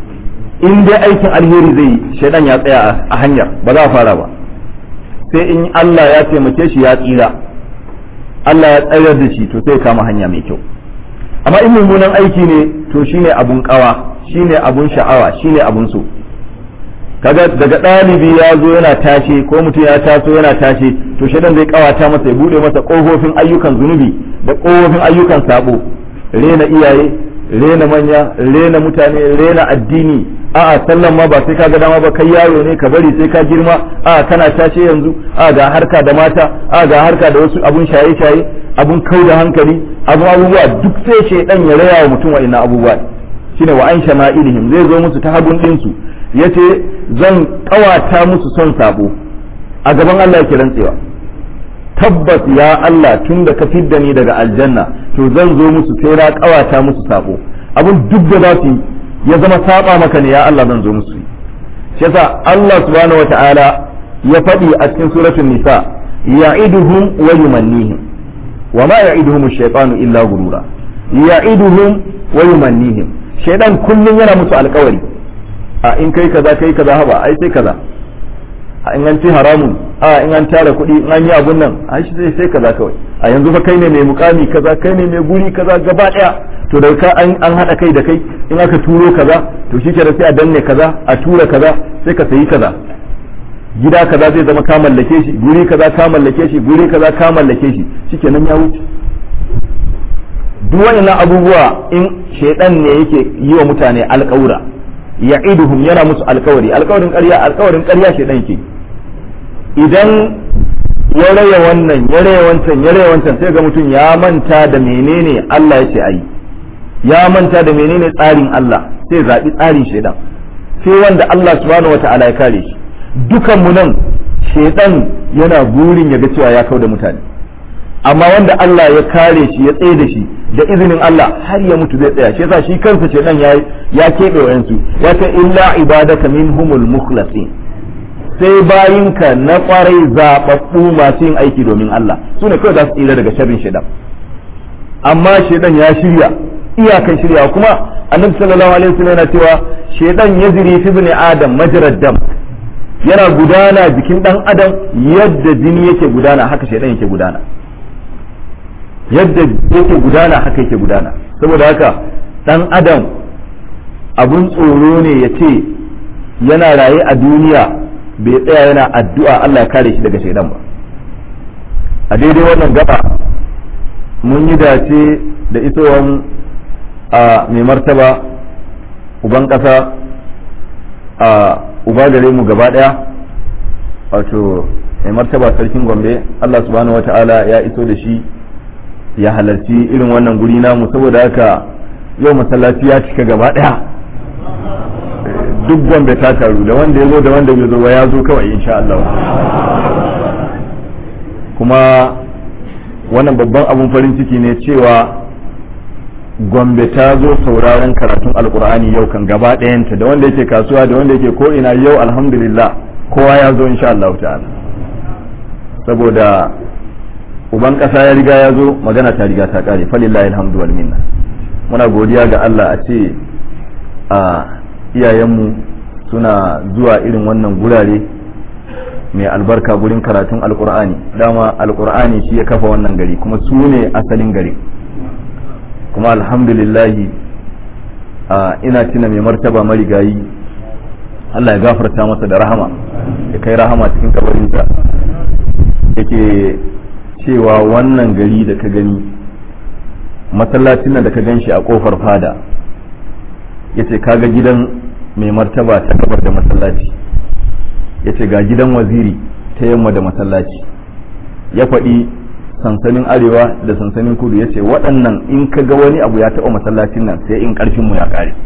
[SPEAKER 1] in dai aikin alheri zai yi shaidan ya tsaya a hanyar ba za a fara ba sai in Allah ya taimake shi ya tsira Allah ya tsayar da shi to sai kama hanya mai kyau amma in mummunan aiki ne to shine abun kawa shine abun sha'awa shine abun so kaga daga ɗalibi ya zo yana tashe ko mutum ya taso yana tashe to shaidan zai kawata masa ya bude masa kofofin ayyukan zunubi da kofofin ayyukan sabo rena iyaye rena manya rena mutane rena addini a'a sallan ma ba sai ka ga dama ba kai yaro ne ka bari sai ka girma a'a kana tashe yanzu a'a ga harka da mata a'a ga harka da wasu abun shaye shaye abun kau da hankali abun abubuwa duk sai shaidan ya raya wa mutum wa'annan abubuwa shine wa an shama'ilihim zai zo musu ta hagun din su yace zan kawata musu son sabo a gaban Allah yake rantsewa tabbas ya Allah tun da ka fidda ni daga aljanna to zan zo musu sai na kawata musu sabo abin duk da za su yi ya zama saba maka ne ya Allah zan zo musu shi yasa Allah subhanahu wata'ala ya faɗi a cikin suratul nisa ya'iduhum wa yumannihim wa ma ya'iduhum ash-shaytanu illa gurura ya'iduhum wa yumannihim shaydan kullun yana musu alƙawari a in kai kaza kai kaza haba ai sai kaza a in an ci haramun a in an tara kuɗi in an yi abun nan a shi zai sai kaza kawai a yanzu fa kai ne mai mukami kaza kai ne mai guri kaza gaba ɗaya to da ka an an haɗa kai da kai in aka turo kaza to shi kenan sai a danne kaza a tura kaza sai ka sayi kaza gida kaza zai zama ka mallake shi guri kaza ka mallake shi guri kaza ka mallake shi shikenan ya wuce duk waɗannan abubuwa in shaidan ne yake yi wa mutane alƙawura ya'iduhum yana musu alƙawari alƙawarin ƙarya alƙawarin ƙarya shaidan ke idan ya raya wannan ya raya wancan ya raya wancan sai ga mutum ya manta da menene Allah ya ce ayi ya manta da menene tsarin Allah sai zaɓi tsarin shaidan sai wanda Allah subhanahu wata'ala ya kare shi dukan mu nan shaidan yana burin ya ga cewa ya kau da mutane amma wanda Allah ya kare shi ya tsaye da shi da izinin Allah har ya mutu zai tsaya shi yasa shi kansa shaidan ya ya keɓe wayansu ya ce illa ibadaka minhumul mukhlasin sai bayinka na kwarai zaɓaɓɓu masu yin aiki domin Allah su ne kawai za su tsira daga sharrin shaidan amma shaidan ya shirya iyakan shirya kuma annabi sallallahu alaihi wasallam yana cewa shaytan yajri fi ibn adam majrad dam yana gudana jikin dan adam yadda jini yake gudana haka shaytan yake gudana yadda yake gudana haka yake gudana saboda haka dan adam abun tsoro ne ya ce yana raye a duniya bai tsaya yana addu'a Allah ya kare shi daga shaidan ba a daidai wannan gaba mun yi dace da isowan a mai martaba uban ƙasa a uba gare mu gaba ɗaya wato mai martaba sarkin gombe Allah subhanahu wata'ala ya iso da shi ya halarci irin wannan guri namu saboda haka yau masallaci ya cika gaba ɗaya duk gombe ta taru da wanda ya zo da wanda bai zo ba ya zo kawai insha Allah kuma wannan babban abun farin ciki ne cewa gombe ta zo sauraron karatun alkur'ani yau kan gaba ɗayanta da wanda yake kasuwa da wanda yake ko ina yau alhamdulillah kowa ya zo insha Allah ta'ala saboda uban ƙasa ya riga ya zo magana ta riga ta ƙare falillahi alhamdu wal minna muna godiya ga Allah a ce a iyayenmu suna zuwa irin wannan gurare mai albarka gurin karatun alkur'ani dama alkur'ani shi ya kafa wannan gari kuma su ne asalin gari kuma alhamdulillahi a ina tuna mai martaba marigayi Allah ya gafarta masa da rahama ya kai rahama cikin kabarinsa yake cewa wannan gari da ka gani masallacin nan da ka gan shi a kofar fada yace kaga gidan mai martaba ta gabar da masallaci yace ga gidan waziri ta yamma da masallaci ya faɗi sansanin arewa da sansanin kudu yace waɗannan in ka ga wani abu ya taɓa masallacin nan sai in ƙarfin mu ya ƙare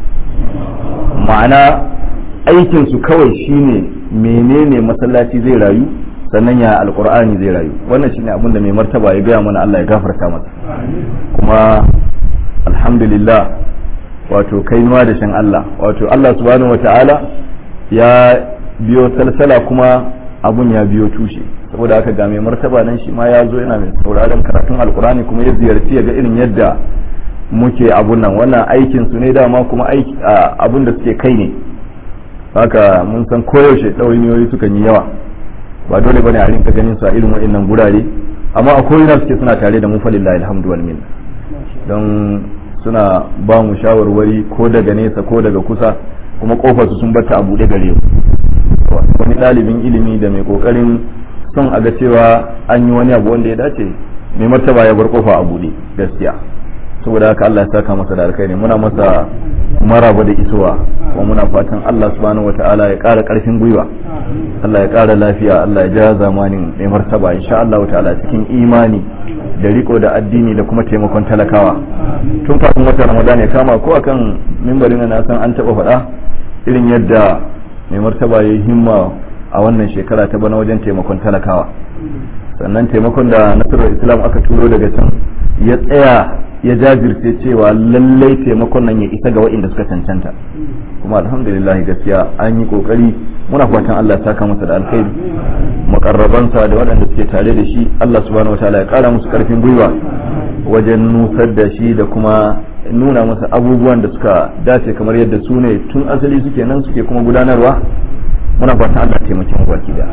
[SPEAKER 1] ma'ana aikin su kawai shine menene masallaci zai rayu sannan ya alkur'ani zai rayu wannan shine abin da mai martaba ya gaya mana Allah ya gafarta masa kuma alhamdulillah wato kainuwa da shan Allah wato Allah subhanahu wata'ala ya biyo salsala kuma abun ya biyo tushe saboda haka ga mai martaba nan shi ma ya zo yana mai sauraron karatun alkurani kuma ya ziyarci ya ga irin yadda muke abun nan wannan aikin su ne dama kuma aiki abun da suke kai ne haka mun san koyaushe ɗawainiyoyi sukan yi yawa ba dole bane a rinka ganin su a irin waɗannan gurare amma a koyina suke suna tare da mu falillahi alhamdu wal minna don suna ba mu shawarwari ko daga nesa ko daga kusa kuma kofar su sun bata a buɗe gare mu wani ɗalibin ilimi da mai kokarin son a ga cewa an yi wani abu wanda ya dace mai martaba ya bar kofa a buɗe gaskiya saboda haka Allah ya saka masa da alkhairi muna masa maraba da isowa kuma muna fatan Allah subhanahu wataala ya ƙara ƙarfin gwiwa Allah ya ƙara lafiya Allah ya ja zamanin mai martaba insha Allah ta'ala cikin imani da riko da addini da kuma taimakon talakawa tun kafin wata Ramadan ya kama ko akan mimbarin na san an taba faɗa irin yadda mai martaba ya yi himma a wannan shekara ta bana wajen taimakon talakawa sannan taimakon da nasarar islam aka turo daga can ya tsaya ya jajirce cewa lallai taimakon nan ya isa ga waɗanda suka cancanta kuma alhamdulillah gaskiya an yi kokari muna fatan Allah ya saka masa da alkhairi makarrabansa da waɗanda suke tare da shi Allah subhanahu wataala ya kara musu karfin gwiwa wajen nusar da shi da kuma nuna masa abubuwan da suka dace kamar yadda su ne tun asali suke nan suke kuma gudanarwa muna fatan Allah ya taimake mu baki da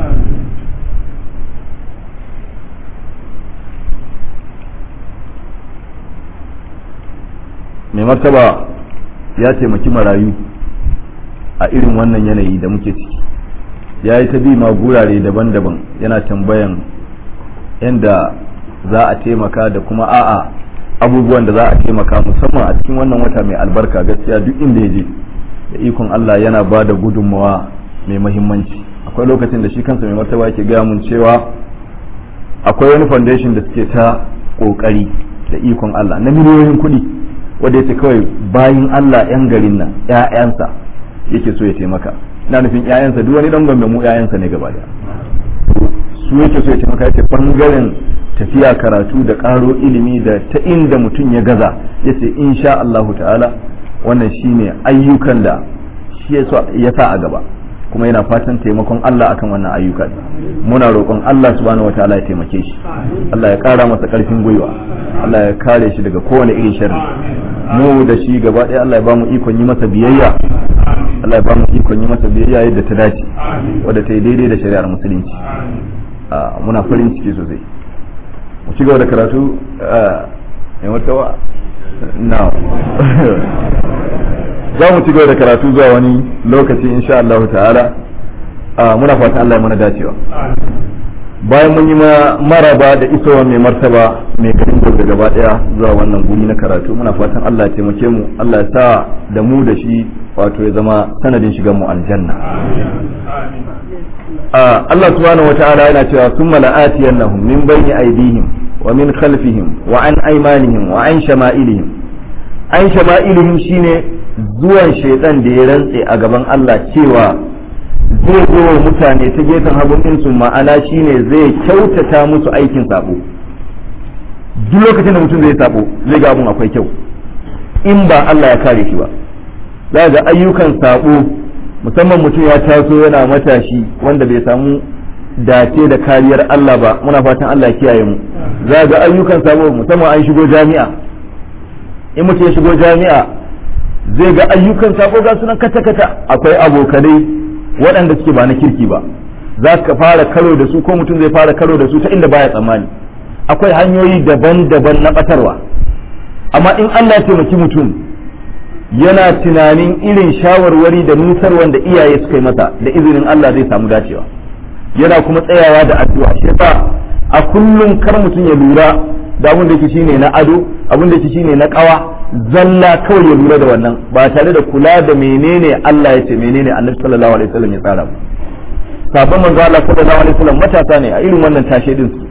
[SPEAKER 1] mai martaba ya taimaki marayu a irin wannan yanayi da muke ciki ya yi ta bi ma gurare daban-daban yana tambayan yadda za a taimaka da kuma a'a abubuwan da za a taimaka musamman a cikin wannan wata mai albarka gaskiya duk inda ya je da ikon Allah yana ba da gudunmawa mai mahimmanci akwai lokacin da shi kansa mai martaba yake gaya mun cewa akwai wani foundation da suke ta kokari da ikon Allah na miliyoyin kuɗi wanda yace kawai bayin Allah yan garin nan ƴaƴansa yake so ya taimaka ina nufin ƴaƴansa duk wani dan gombe mu ƴaƴansa ne gaba daya su yake so ya taimaka yace bangaren tafiya karatu da ƙaro ilimi da ta inda mutum ya gaza yace insha Allahu ta'ala wannan shine ayyukan da shi ya sa a gaba kuma yana fatan taimakon Allah akan wannan ayyuka muna roƙon Allah subhanahu wataala ya taimake shi Allah ya ƙara masa ƙarfin gwiwa Allah ya kare shi daga kowane irin sharri mu da shi gaba ɗaya Allah ya ba mu ikon yi masa biyayya Allah ya ba mu ikon yi masa biyayya yadda ta dace wadda ta yi daidai da shari'ar musulunci muna farin ciki sosai mu ci gaba da karatu a wata na za mu ci gaba da karatu zuwa wani lokaci insha Allah ta'ala muna fatan Allah ya mana dacewa bayan mun yi maraba da isowa mai martaba mai garin gobe gaba daya zuwa wannan guri na karatu muna fatan Allah ya taimake mu Allah ya sa da mu da shi wato ya zama sanadin shigan mu aljanna Allah subhanahu wata'ala yana cewa summa la'atiyannahum min bayni aydihim wa min khalfihim wa an aymanihim wa an shama'ilihim an shama'ilihim shine zuwan shaitan da ya rantse a gaban Allah cewa zai zo wa mutane ta gefen hagun ɗinsu ma'ana shine zai kyautata musu aikin sabo duk lokacin da mutum zai sabo zai ga abun akwai kyau in ba Allah ya kare shi ba za ga ayyukan sabo musamman mutum ya taso yana matashi wanda bai samu dace da kariyar Allah ba muna fatan Allah ya kiyaye mu za ga ayyukan sabo musamman an shigo jami'a in mutum ya shigo jami'a zai ga ayyukan sabo ga sunan kata-kata akwai abokanai waɗanda suke ba na kirki ba za ka fara karo da su ko mutum zai fara karo da su ta inda baya tsammani akwai hanyoyi daban-daban na ɓatarwa amma in Allah ya taimaki mutum yana tunanin irin shawarwari da nusarwan da iyaye suka yi masa da izinin Allah zai samu dacewa yana kuma tsayawa da addu'a shi yasa a kullum kar mutum ya lura da abin da yake shine na ado abin da yake shine na kawa zalla kawai ya lura da wannan ba tare da kula da menene Allah ya ce menene Annabi sallallahu alaihi wasallam ya tsara ba sabon manzo Allah sallallahu alaihi wasallam matasa ne a irin wannan tashe din su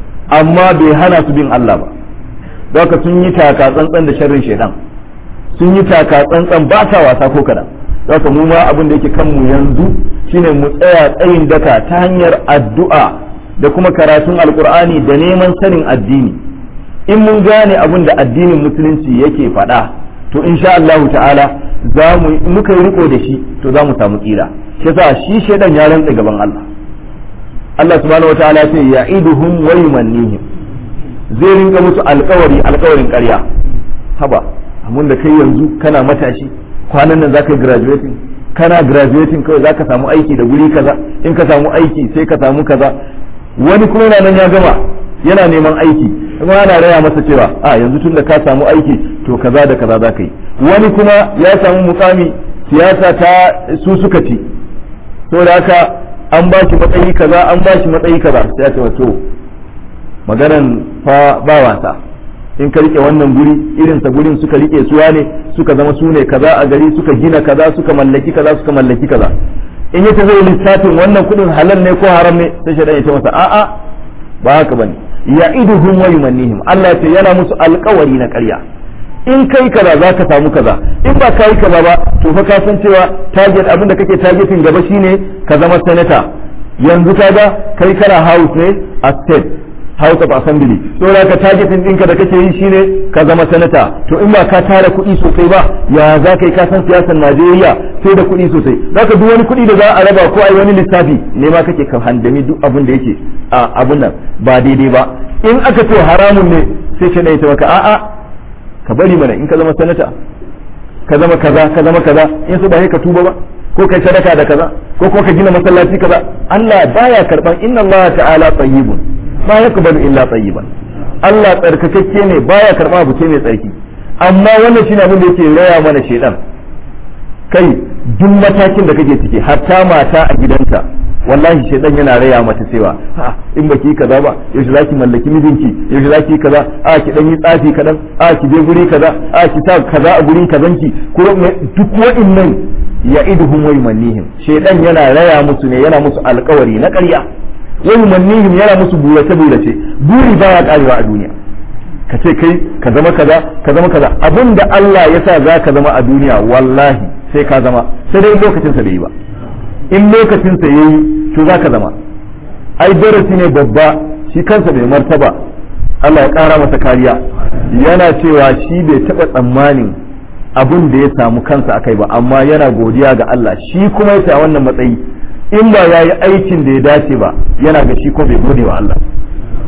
[SPEAKER 1] amma bai hana su bin Allah ba don sun yi taka tsantsan da sharrin shaidan sun yi taka tsantsan ba sa wasa ko kadan don mu ma abin da yake kan mu yanzu shine mu tsaya tsayin daka ta hanyar addu'a da kuma karatun alkur'ani da neman sanin addini in mun gane abin da addinin musulunci yake faɗa to insha Allah ta'ala za mu muka yi riko da shi to za mu samu tsira shi yasa shi shedan ya rantsa gaban Allah Allah subhanahu wataala ce ya'iduhum wa yumannihim zai rinka musu alƙawari alƙawarin ƙarya haba amun da kai yanzu kana matashi kwanan nan zaka graduating kana graduating kawai zaka samu aiki da guri kaza in ka samu aiki sai ka samu kaza wani kuma nan ya gama yana neman aiki kuma ana raya masa cewa a yanzu tun da ka samu aiki to kaza da kaza za ka yi wani kuma ya samu mukami siyasa ta su suka ci to da haka an ba shi matsayi kaza an ba shi matsayi kaza sai ya ce wato maganan fa ba wasa in ka rike wannan guri irin sa gurin suka rike suwa ne suka zama su ne kaza a gari suka gina kaza suka mallaki kaza suka mallaki kaza in yace zai lissafin wannan kudin halal ne ko haram ne sai shaidan ya ce masa a'a ba haka bane ya'iduhum wa yumannihim Allah ce yana musu alƙawari na ƙarya in kai kaza za ka samu kaza in ba kai kaza ba to fa ka san cewa target abinda kake targeting gaba shine ka zama senator yanzu kaga kai kana house ne a state house of assembly to da ka targeting ɗinka da kake yi shine ka zama senator to in ba ka tara kuɗi sosai ba ya za ka yi ka san siyasar Najeriya sai da kuɗi sosai za ka duk wani kuɗi da za a raba ko a yi wani lissafi ne ma kake ka handami duk abin da yake a abun nan ba daidai ba in aka ce haramun ne sai ka ɗaya maka a'a ka bari mana in ka zama sanata ka zama kaza ka zama kaza in su ba ka tuba ba ko kai sadaka da kaza ko kuma ka gina masallaci kaza Allah baya karban inna Allah ta'ala tayyibun ma yaqbalu illa tayyiban Allah tsarkakakke ne baya karba abu sai mai tsarki amma wannan shine abin da yake raya mana shedan kai duk matakin da kake ciki hatta mata a gidanta wallahi shaidan yana raya mata cewa ha in baki kaza ba yaushe zaki mallaki mijinki yaushe zaki kaza a ki dan yi tsafi kadan a ki je guri kaza a ki sa kaza a gurin kazanki ko duk wa'annan ya'iduhum wa yumannihim shaidan yana raya musu ne yana musu alkawari na ƙarya wa yumannihim yana musu burace burace buri baya karewa a duniya ka ce kai ka zama kaza ka zama kaza abinda Allah ya sa za ka zama a duniya wallahi sai ka zama sai dai lokacin sa bai yi ba in lokacin sa yayi to za ka zama ai darasi ne babba shi kansa bai martaba Allah ya kara masa kariya yana cewa shi bai taba tsammanin abin da ya samu kansa akai ba amma yana godiya ga Allah shi kuma ya sa wannan matsayi in ba ya yi aikin da ya dace ba yana ga shi ko bai gode wa Allah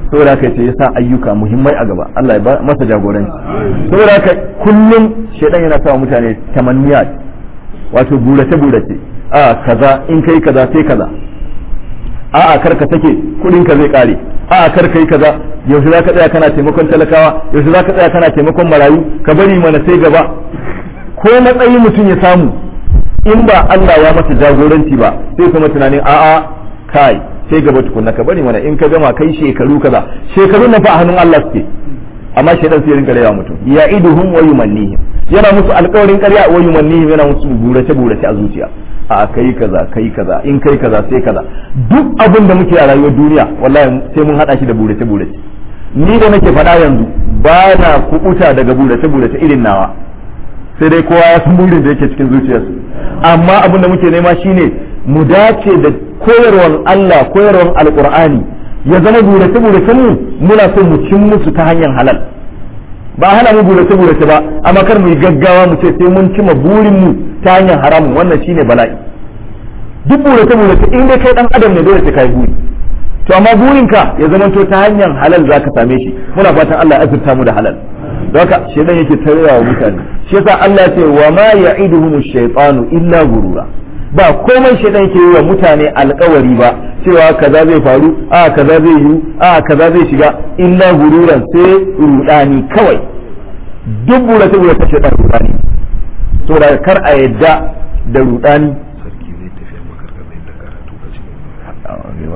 [SPEAKER 1] saboda haka sai ya sa ayyuka muhimmai a gaba Allah ya ba masa jagoranci saboda haka kullum shedan yana sa mutane tamanniyat wato burace burace a kaza in kai kaza sai kaza a a kar ka sake kudin ka zai kare a a kar kai kaza yaushe zaka tsaya kana taimakon talakawa yaushe zaka tsaya kana taimakon marayu ka bari mana sai gaba ko matsayi mutum ya samu in ba Allah ya masa jagoranci ba sai kuma tunanin a'a kai sai gaba tukunna ka bari mana in ka gama kai shekaru kaza shekaru na fa a hannun Allah suke amma shaidan sai rinka raya mutum ya iduhum wa yumannihim yana musu alƙawarin ƙarya wa yumannihim yana musu burace burace a zuciya a kai kaza kai kaza in kai kaza sai kaza duk abin da muke a rayuwar duniya wallahi sai mun hada shi da burace burace ni da nake faɗa yanzu ba na kubuta daga burace burace irin nawa sai dai kowa ya san burin da yake cikin zuciyarsu amma abin da muke nema shine mu dace da koyarwar Allah koyarwar alqur'ani ya zama burace burace mu muna son mu cin musu ta hanyar halal ba hana mu burace burace ba amma kar mu yi gaggawa mu ce sai mun cima burin mu ta hanyar haramun wannan shine bala'i duk burace burace in dai kai dan adam ne dole sai kai buri to amma burinka ya zama to ta hanyar halal zaka same shi muna fatan Allah ya azurta mu da halal don haka shedan yake tarewa wa mutane shi yasa Allah ya ce wa ma ya'iduhum ash-shaytanu illa gurura ba komai shedan yake yi wa mutane alkawari ba cewa kaza zai faru a kaza zai yi a kaza zai shiga illa gururan sai rudani kawai duk burace burace shedan rudani saboda kar a yadda da rudani
[SPEAKER 3] sarki zai tafiya makarkar da karatu a cikin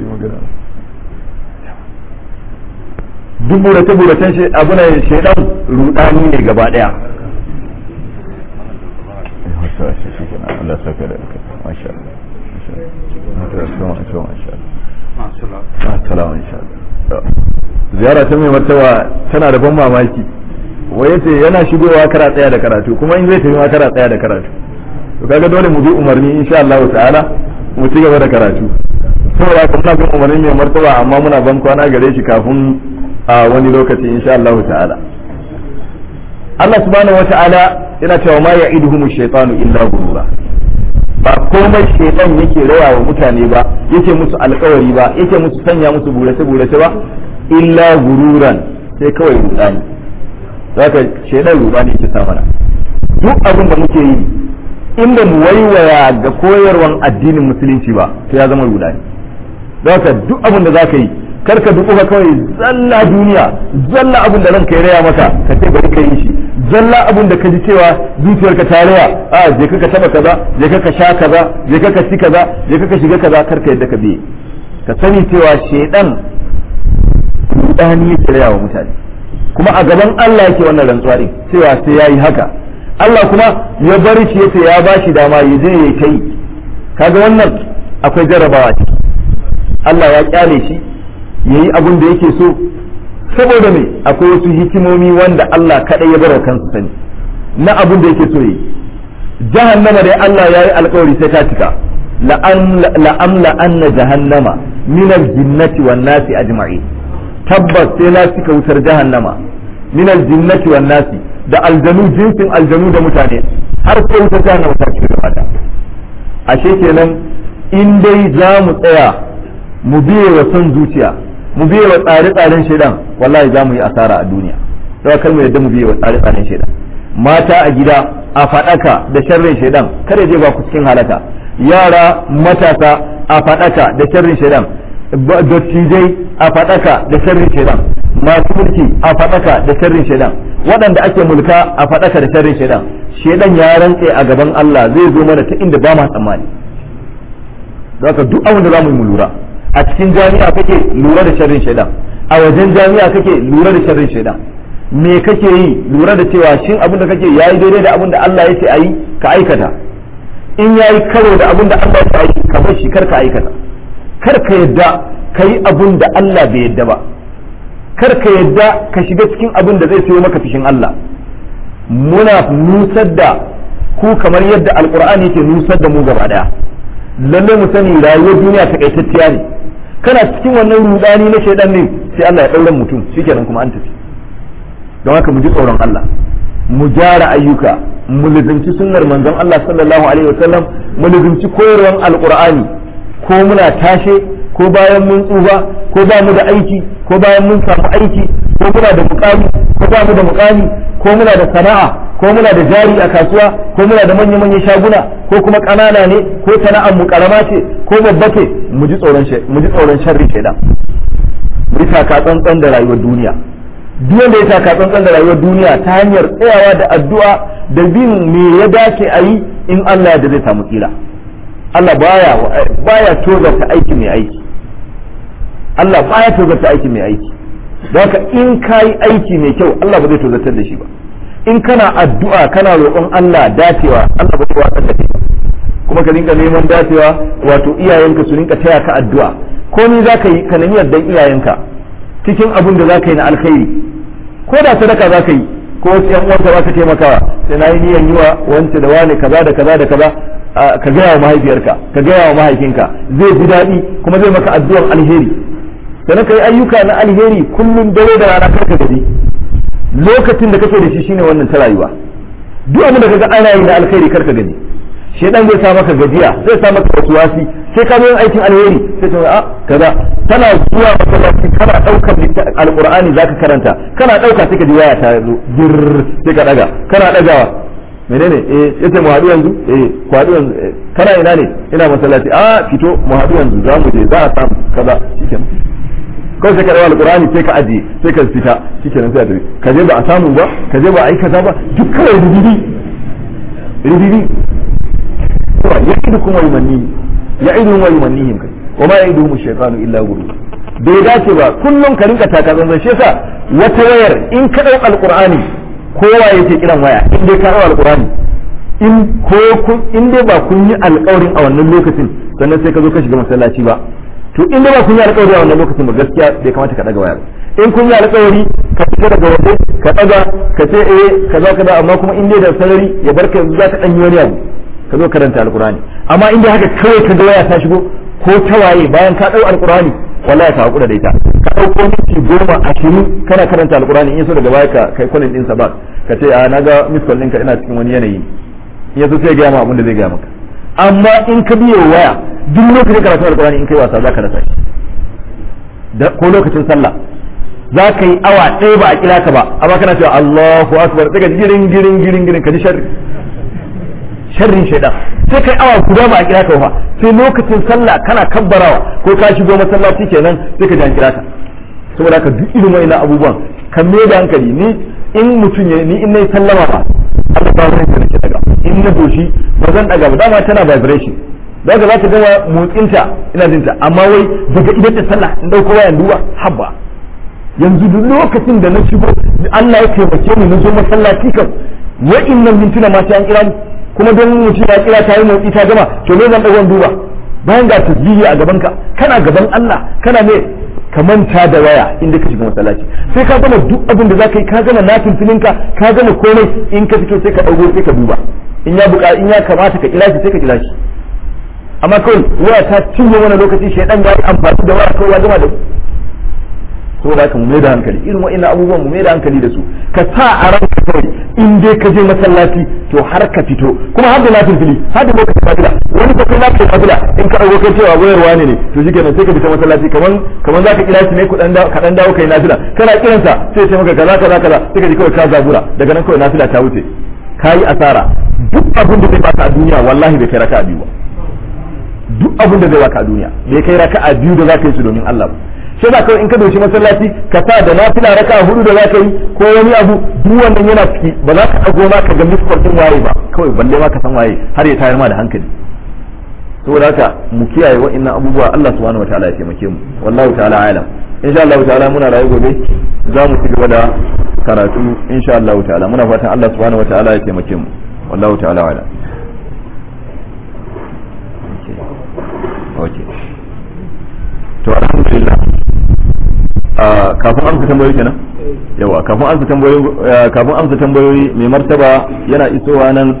[SPEAKER 1] duk burace buracen shi abu ne shaidan rudani ne gaba daya Allah saka da masha Allah ziyara ta mai martaba tana da ban mamaki wai yace yana shigowa kara tsaya da karatu kuma in zai tafi ma kara tsaya da karatu to kaga dole mu bi umarni insha Allah ta'ala mu ci gaba da karatu saboda haka muna bin umarni mai martaba amma muna ban kwana gare shi kafin a wani lokaci insha Allah ta'ala Allah subhanahu wata'ala yana cewa ma ya'iduhum ash-shaytanu illa ghurura ba komai shaytan yake rawa wa mutane ba yake musu alkawari ba yake musu sanya musu burace burace ba illa gururan sai kawai rudani zaka shaytan rudani yake sa mana duk abin da muke yi inda mu waiwaya ga koyarwan addinin musulunci ba to ya zama rudani zaka duk abin da zaka yi karka duka kawai zalla duniya zalla abin da ranka ya raya maka ka ce bari ka yi shi zalla abin da ka ji cewa zuciyarka ta raya a je ka taba kaza je ka sha kaza je ka ci kaza je ka shiga kaza karka yadda ka biye ka sani cewa shedan rudani yake raya wa mutane kuma a gaban Allah yake wannan rantsuwa din cewa sai yayi haka Allah kuma ya bar shi yace ya bashi dama ya je ya kai kaga wannan akwai jarabawa ciki Allah ya kyale shi yayi abin da yake so saboda me akwai wasu hikimomi wanda Allah kadai ya bar kansa sani na abin da yake so yi jahannama dai Allah yayi alkawari sai ta cika la'amla anna jahannama min al-jinnati wan nasi ajma'in tabbas sai na cika wutar jahannama min al-jinnati wan nasi da aljanu jinsin aljanu da mutane har sai wutar jahannama ta cika gaba ashe kenan in dai za mu tsaya mu biye wa son zuciya mu biye wa tsare-tsaren shaidan wallahi za mu yi asara a duniya sai kar mu yadda mu biye wa tsare-tsaren shaidan mata a gida a faɗaka da sharrin shaidan kada je ba ku cikin halaka yara matasa a faɗaka da sharrin shaidan dattijai a faɗaka da sharrin shaidan masu mulki a faɗaka da sharrin shaidan waɗanda ake mulka a faɗaka da sharrin shaidan shaidan ya rantse a gaban Allah zai zo mana ta inda ba ma tsammani haka duk abin da za mu yi mu lura a cikin jami'a kake lura da sharrin shaidan a wajen jami'a kake lura da sharrin shaidan me kake yi lura da cewa shin abin da kake yayi daidai da abin da Allah ya ce ayi ka aikata in yayi karo da abin da Allah ya ce ayi ka bar shi kar ka aikata kar ka yadda ka yi abin da Allah bai yadda ba kar ka yadda ka shiga cikin abin da zai sayo maka fishin Allah muna nusar da ku kamar yadda alkur'ani yake nusar da mu gaba daya lalle mu sani rayuwar duniya takaitacciya ne kana cikin wannan rudani na shaidan ne sai Allah ya daura mutum shikenan kuma an tafi don haka mu ji tsoron Allah mu gyara ayyuka mu lizinci sunnar manzon Allah sallallahu alaihi wasallam mu lizinci koyarwar alqur'ani ko muna tashe ko bayan mun tsufa ko ba mu da aiki ko bayan mun samu aiki ko muna da mukami ko ba mu da mukami ko muna da sana'a ko muna da jari a kasuwa ko muna da manya manyan shaguna ko kuma ƙanana ne ko sana'ar mu karama ce ko babba ce mu ji tsoron mu ji tsoron sharri shaidan mu yi taka tsantsan da rayuwar duniya duk wanda ya taka tsantsan da rayuwar duniya ta hanyar tsayawa da addu'a da bin me ya dace a yi in Allah da zai samu tsira Allah baya baya tozarta aiki mai aiki Allah baya tozarta aiki mai aiki don haka in kayi aiki mai kyau Allah ba zai tozartar da shi ba in kana addu'a kana roƙon Allah dacewa Allah ba zai watsar da kai kuma ka rinka neman dacewa wato iyayenka su rinka taya ka addu'a komai za ka yi ka nemi yardan iyayenka cikin abin da za ka yi na alkhairi ko da sadaka za ka yi ko wasu yan uwanka za ka taimakawa sai na yi niyan yi wa wance da wane kaza da kaza da kaza ka gaya wa mahaifiyarka ka gaya wa mahaifinka zai ji daɗi kuma zai maka addu'ar alheri sannan ka yi ayyuka na alheri kullum dare da rana karka gaji lokacin da kake da shi shine wannan ta rayuwa duk abin da kaga ana yi na alkhairi karka gaji shedan zai sa maka gajiya zai sa maka wasuwasi sai ka zo yin aikin alheri sai ta a kaza tana zuwa masallaci kana daukar alqur'ani zaka karanta kana dauka sai ka ji waya ta zo dir sai ka daga kana dagawa menene eh yace mu haɗu yanzu eh ku haɗu yanzu kana ina ne ina masallaci a fito mu haɗu yanzu za mu je za a samu kaza shikenan kawai sai ka dawo alqur'ani sai ka ajiye sai ka fita shikenan sai a tafi ka je ba a samu ba ka je ba a yi kaza ba duk kawai rubibi rubibi ya'idukum wa yumanni ya'iduhum wa yumannihim kai wa ma ya'iduhum ash-shaytanu illa ghurur bai dace ba kullum ka rinka taka zanzan shi yasa wata wayar in ka dau alqur'ani kowa yake kiran waya in dai ka dau alqur'ani in ko kun in dai ba kun yi alƙawarin a wannan lokacin sannan sai ka zo ka shiga masallaci ba to in dai ba kun yi alƙawari a wannan lokacin ba gaskiya bai kamata ka daga wayar in kun yi alƙawari ka fita daga waje ka daga ka ce eh kaza kaza amma kuma in dai da sarari ya barka yanzu za ka dan yi wani abu ka zo karanta alkurani amma inda haka kawai ka ga waya ta shigo ko ta waye bayan ka dau alkurani wallahi ka hakura da ita ka dauko minti goma ashirin kana karanta alkurani in yaso daga baya ka kai kwalin din sa ba ka ce a naga miss call ɗinka ina cikin wani yanayi in yaso sai ya gaya ma abin da zai gaya maka amma in ka biyo waya duk lokacin karatu alkurani in kai wasa za ka rasa shi ko lokacin sallah za ka yi awa ɗaya ba a kira ka ba amma kana cewa Allahu akbar daga girin girin girin girin ka ji sharri sharrin shaidan sai kai awa guda ba a kira ka ba sai lokacin sallah kana kabbarawa ko ka shigo masallaci kenan sai ka ji an kira ka saboda haka duk irin wa'annan abubuwan kan me da hankali ni in mutum ya ni in nayi sallama ba Allah ba zan nake daga in na doshi ba zan daga ba dama tana vibration daga za ta gama motsinta ina jinta amma wai daga idan ta sallah in dauko wayan duba habba yanzu duk lokacin da na shigo Allah ya taimake ni na zo masallaci kan wa'innan mintuna ma sai an kira ni kuma don mutum ya kira ta yi motsi ta gama to me zan dagon duba bayan ga tasbihi a gaban ka kana gaban Allah kana ne ka manta da waya inda ka shiga masallaci sai ka gama duk abin da zaka yi ka gama natin filinka ka gama komai in ka fito sai ka dago sai ka duba in ya buka in ya kamata ka kira shi sai ka kira shi amma kawai waya ta cinye wani lokaci shaidan ya yi amfani da waya kawai ya gama da saboda haka mu mai da hankali irin wa'annan abubuwan mu mai da hankali da su ka sa a ranka kawai in dai ka je masallaci to har ka fito kuma har da nafil fili har da lokacin nafila wani ka kai nafil nafila in ka dauko kai cewa wayarwa ne ne to shikenan sai ka fita masallaci kaman kaman zaka kira shi ne ku dan ka dan dawo kai nafila kana kiransa sai ya maka kaza kaza kaza sai ka ji kawai ka zabura daga nan kawai nafila ta wuce kayi asara duk abin da zai baka a duniya wallahi bai kai raka'a biyu ba duk abin da zai baka a duniya bai kai raka'a biyu da zaka yi su domin Allah ba sai ba kawai in ka doshi masallaci ka sa da nafila raka hudu da za ka yi ko wani abu duk wannan yana ciki ba za ka dago ma ka ga miskar din waye ba kawai balle ma ka san waye har ya tayar ma da hankali saboda haka mu kiyaye wa'annan abubuwa Allah subhanahu wataala ya taimake mu wallahu ta'ala alam insha Allah ta'ala muna rayu gobe za mu ci gaba da karatu insha Allah ta'ala muna fatan Allah subhanahu wataala ya taimake mu wallahu ta'ala alam okay to alhamdulillah kafin amsa tambayoyi kenan yawa kafin amsa tambayoyi kafin amsa tambayoyi mai martaba yana isowa nan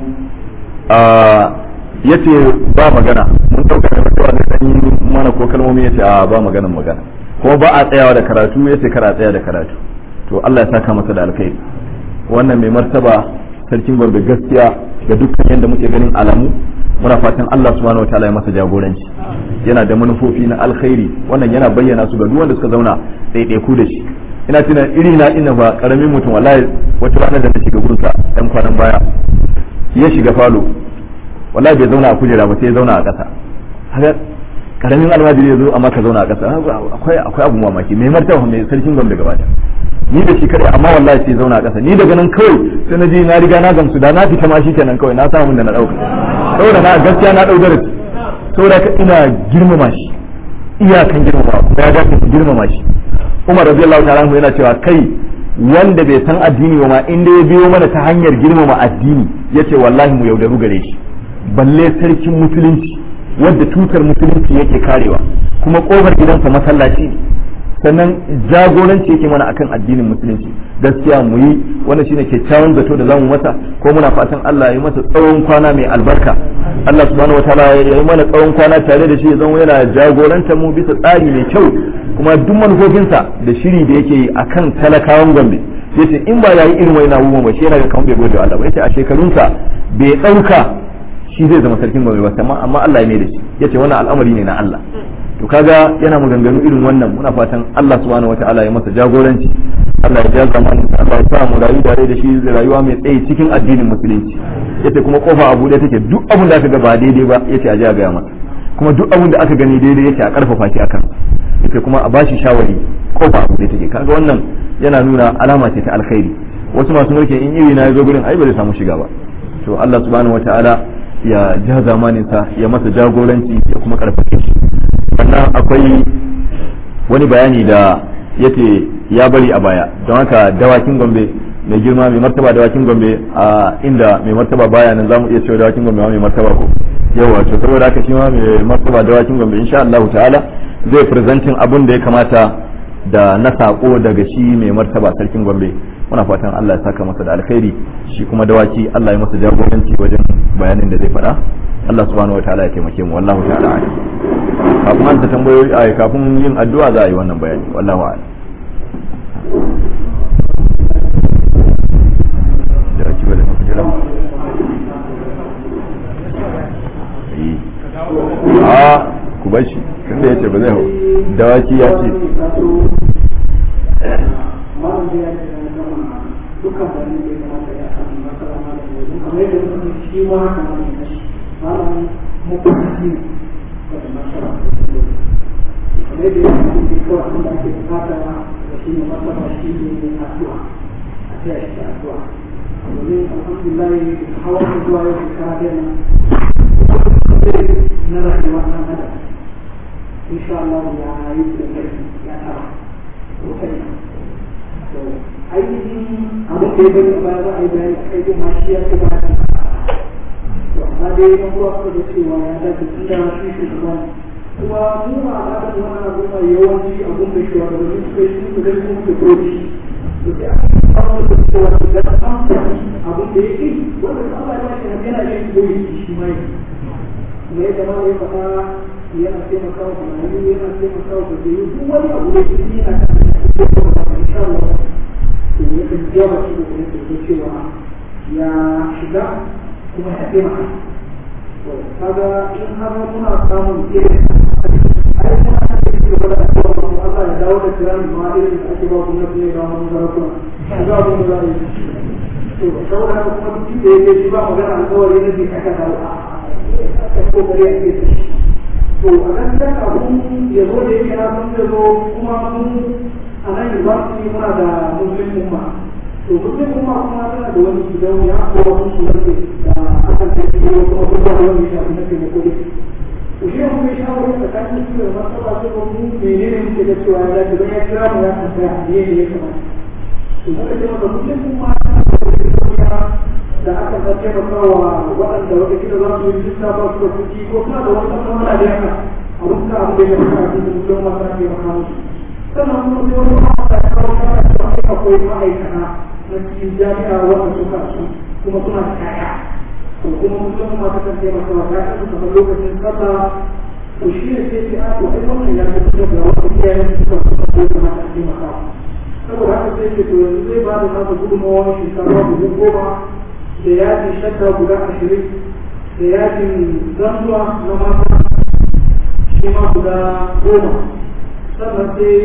[SPEAKER 1] yace ba magana mun dauka da martaba da dan yi mana ko kalmomi yace a ba maganan magana kuma ba a tsayawa da karatu yace kar a tsaya da karatu to Allah ya saka masa da alkhairi wannan mai martaba sarkin gombe gaskiya ga dukkan yadda muke ganin alamu muna fatan Allah subhanahu wataala ya masa jagoranci yana da manufofi na alkhairi wannan yana bayyana su ga duk wanda suka zauna ɗaiɗaiku da shi ina tuna iri na ina ba karamin mutum wallahi wata rana da na shiga gurinsa ɗan kwanan baya ya shiga falo wallahi bai zauna a kujera ba sai ya zauna a ƙasa haka karamin almajiri ya zo amma ka zauna a ƙasa akwai akwai abu mamaki mai martaba mai sarkin gwamnati gaba da ni da shi kare amma wallahi sai zauna a ƙasa ni daga nan kawai sai na je na riga na gamsu da na fita ma shi kenan kawai na samu da na ɗauka saboda na gaskiya na ɗau darasi saboda ka ina girmama shi iyakan girmama kuma ya dace ku girmama shi Umar radiyallahu ta'ala anhu yana cewa kai wanda bai san addini ba ma inda ya biyo mana ta hanyar girmama addini yace wallahi mu yaudaru gare shi balle sarkin musulunci wadda tutar musulunci yake karewa kuma kofar gidansa masallaci ne sannan jagoranci yake mana akan addinin musulunci gaskiya mu yi wannan shine kyakkyawan zato da zamu masa ko muna fatan Allah ya yi masa tsawon kwana mai albarka Allah subhanahu wataala ya yi mana tsawon kwana tare da shi ya zama yana jagorantar mu bisa tsari mai kyau kuma duk manufofinsa da shiri da yake yi akan talakawan Gombe yace in ba yayi irin wani abubuwan ba shi yana ga kamar bai gode wa Allah ba yace a shekarunsa bai dauka shi zai zama sarkin Gombe ba amma Allah ya mai da shi yace wannan al'amari ne na Allah to kaga yana maganganu irin wannan muna fatan Allah subhanahu wataala ya masa jagoranci Allah ya ja zaman Allah ya sa mu rayu tare da shi rayuwa mai tsayi cikin addinin musulunci yace kuma kofa a bude take duk abin da aka ga ba daidai ba yace a ji a gaya masa kuma duk abin da aka gani daidai yace a karfafa shi akan yace kuma a bashi shawari kofa a bude take kaga wannan yana nuna alama ce ta alkhairi wasu masu mulki in iri na yazo gurin ai ba zai samu shiga ba to Allah subhanahu wataala ya ja zamaninsa ya masa jagoranci ya kuma karfafe shi sannan akwai wani bayani da yace ya bari a baya don haka dawakin gombe mai girma mai martaba dawakin gombe a inda mai martaba baya nan zamu iya cewa dawakin gombe ma mai martaba ko yawa to saboda haka shi ma mai martaba dawakin gombe insha Allah ta'ala zai presenting abun da ya kamata da na sako daga shi mai martaba sarkin gombe muna fatan Allah ya saka masa da alkhairi shi kuma dawaki Allah ya masa jagoranci wajen bayanin da zai faɗa Allah subhanahu wataala ya taimake mu wallahu ta'ala a'lam kafin an ta tambayoyi a kafin yin addu'a za a yi wannan bayani wallahu a'lam da ake bada maka jira a ku bashi tunda yace ba zai hau dawaki ya ce
[SPEAKER 4] dukkan wani da ya kamata ya sami masara ma da yanzu kamar yadda muka shi ma haka ma ne kashi malam mutunci ne da masara kamar yadda ya sami da kawai abin da ake bukata da shi ne masara shi ne addu'a a taya shi da addu'a domin alhamdulillah hawa da zuwa yau shekara ɗaya na rayuwa na adam insha Allah ya yi da kai ya tara sosai ainihin abin da ya bari a baya za a yi bayani a kai yin mashi ya ce ba da amma dai na kuwa suka da cewa ya dace tun da shi shugaban kuma mu a al'adar wannan al'umma yawanci abin da shi wanda su suka yi su zai kuma da koci da sai a cikin kawo da cewa da an fahimci abin da ya yi wanda Allah ya ce yana yin koyi shi ma yi kuma yadda ma ya faɗa yana taimakawa wa marayu yana taimakawa wa gajiyu duk wani abu da shi yana kan insha Allah to ya kan yawa shi da kuma ke cewa ya shiga kuma ya taimaka to kaga in har muna samun irin ai kuma aka ce shi gaba da addu'a mu Allah ya dawo da kiran ma irin da ake ba gwamnati ne ba mu zarakuna ga abin da za a yi to saboda haka kuma duk da yake shi ba magana alƙawari na bi aka dawo a kokari a ke shi to a gaskiya abun ya zo da yake na sun zo kuma mun a nan university muna da muslim umma to muslim umma kuma tana da wani gidan ya ko wani su ne da aka kai ko kuma kuma da wani shafi na kai ko dai to shi mun yi shawara da kan su da masala su ko mun menene muke da cewa ya dace don ya kira mu ya tambaya ne ne ya kamata to muka ce maka muslim umma tana da wani da aka ga taimakawa waɗanda wata kila za su yi jinta ba su da kuɗi ko suna da wata kamar da yaka a wuka abu da ya fi a cikin mutum masu ake maka musu sannan kuma sai wani ma'aikata ya kawo kara da wani akwai ma'aikata na cikin jami'a wanda suka su kuma suna da kaya to kuma mutum masu kan taimakawa ya kasu kamar lokacin sallah to shi ne sai ce a to ai wannan ya fi da wata iyayen suka suka ko kuma ta taimakawa saboda haka sai ce to yanzu zai ba da nasa gudunmawa shekara dubu goma da yaji shadda guda ashirin da yakin zanzuwa na mata shi ma guda goma sannan sai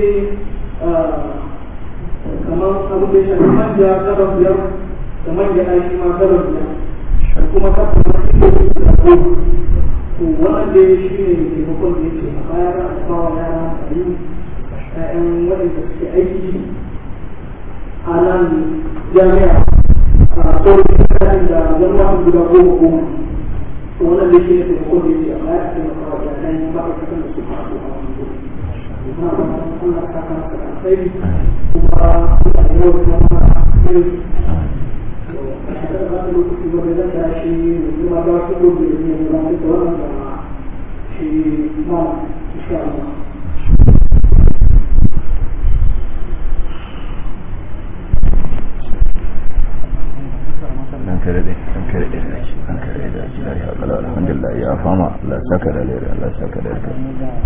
[SPEAKER 4] kamar abu da ya shafi manja gabar biyar da manja a shi ma gabar biyar da kuma kafin wasu da goma to wannan dai shi ne taimakon da yake a baya za a bawa yara a yi ƴaƴan waɗanda suke aiki a nan jami'a a sauran kayan da zama guda goma goma to wannan dai shi ne taimakon da yake a baya a taimaka wa ƴaƴan ma'aikatan da suka haɗu a wani gudu na ba Allah ta kama da alkhairi kuma Allah ya yi wa kuma irin
[SPEAKER 1] dan kare dai dan kare dai dan kare da shi da ya kala alhamdulillah ya fama Allah saka da lere Allah saka da lere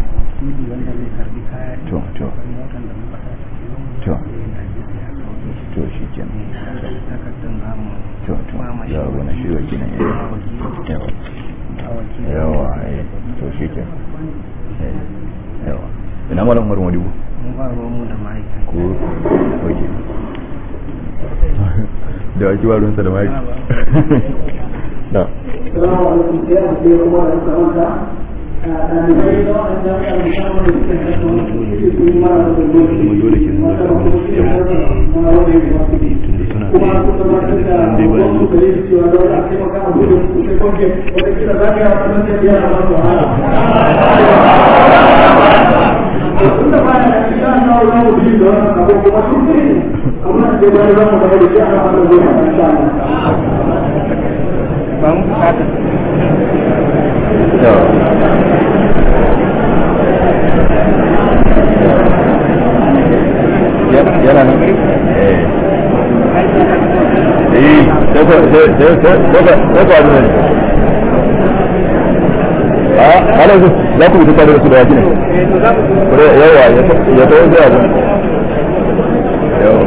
[SPEAKER 1] to to to to shi kenan to to ya wani shi waki nan yawa yawa eh to shi kenan yawa ina malam Umar Modibo
[SPEAKER 5] mun ba ruwanmu da ma'aikata
[SPEAKER 1] ko oke da waki ba ruwansa da maki na
[SPEAKER 4] Salamu alaikum sai a ce kuma da suka manta ɗalibai na waɗanda aka musamman da suke da su su yi mara da
[SPEAKER 3] Kuma dole ke nuna
[SPEAKER 4] mata
[SPEAKER 3] da
[SPEAKER 4] kuma su yi mara na wani
[SPEAKER 3] tunda suna
[SPEAKER 4] kuma su gabatar da
[SPEAKER 3] dai ba
[SPEAKER 4] wasu da yin cewa da wani a taimaka a gudun su sai kwanke wata kila za ka yi a kuma sai biya a masu wahala. Tun da baya da shi an kawo za mu biyu da wannan abu kuma sun fi amma da bayan za mu gaba da shi ana wannan zai haɗa insha Allah.
[SPEAKER 5] ba mu bukatar
[SPEAKER 1] yana nan eh eh sai ko sai sai sai sai ko abin a halin su za ku fita da su da yaki ne yawa ya tawo zai abin yawa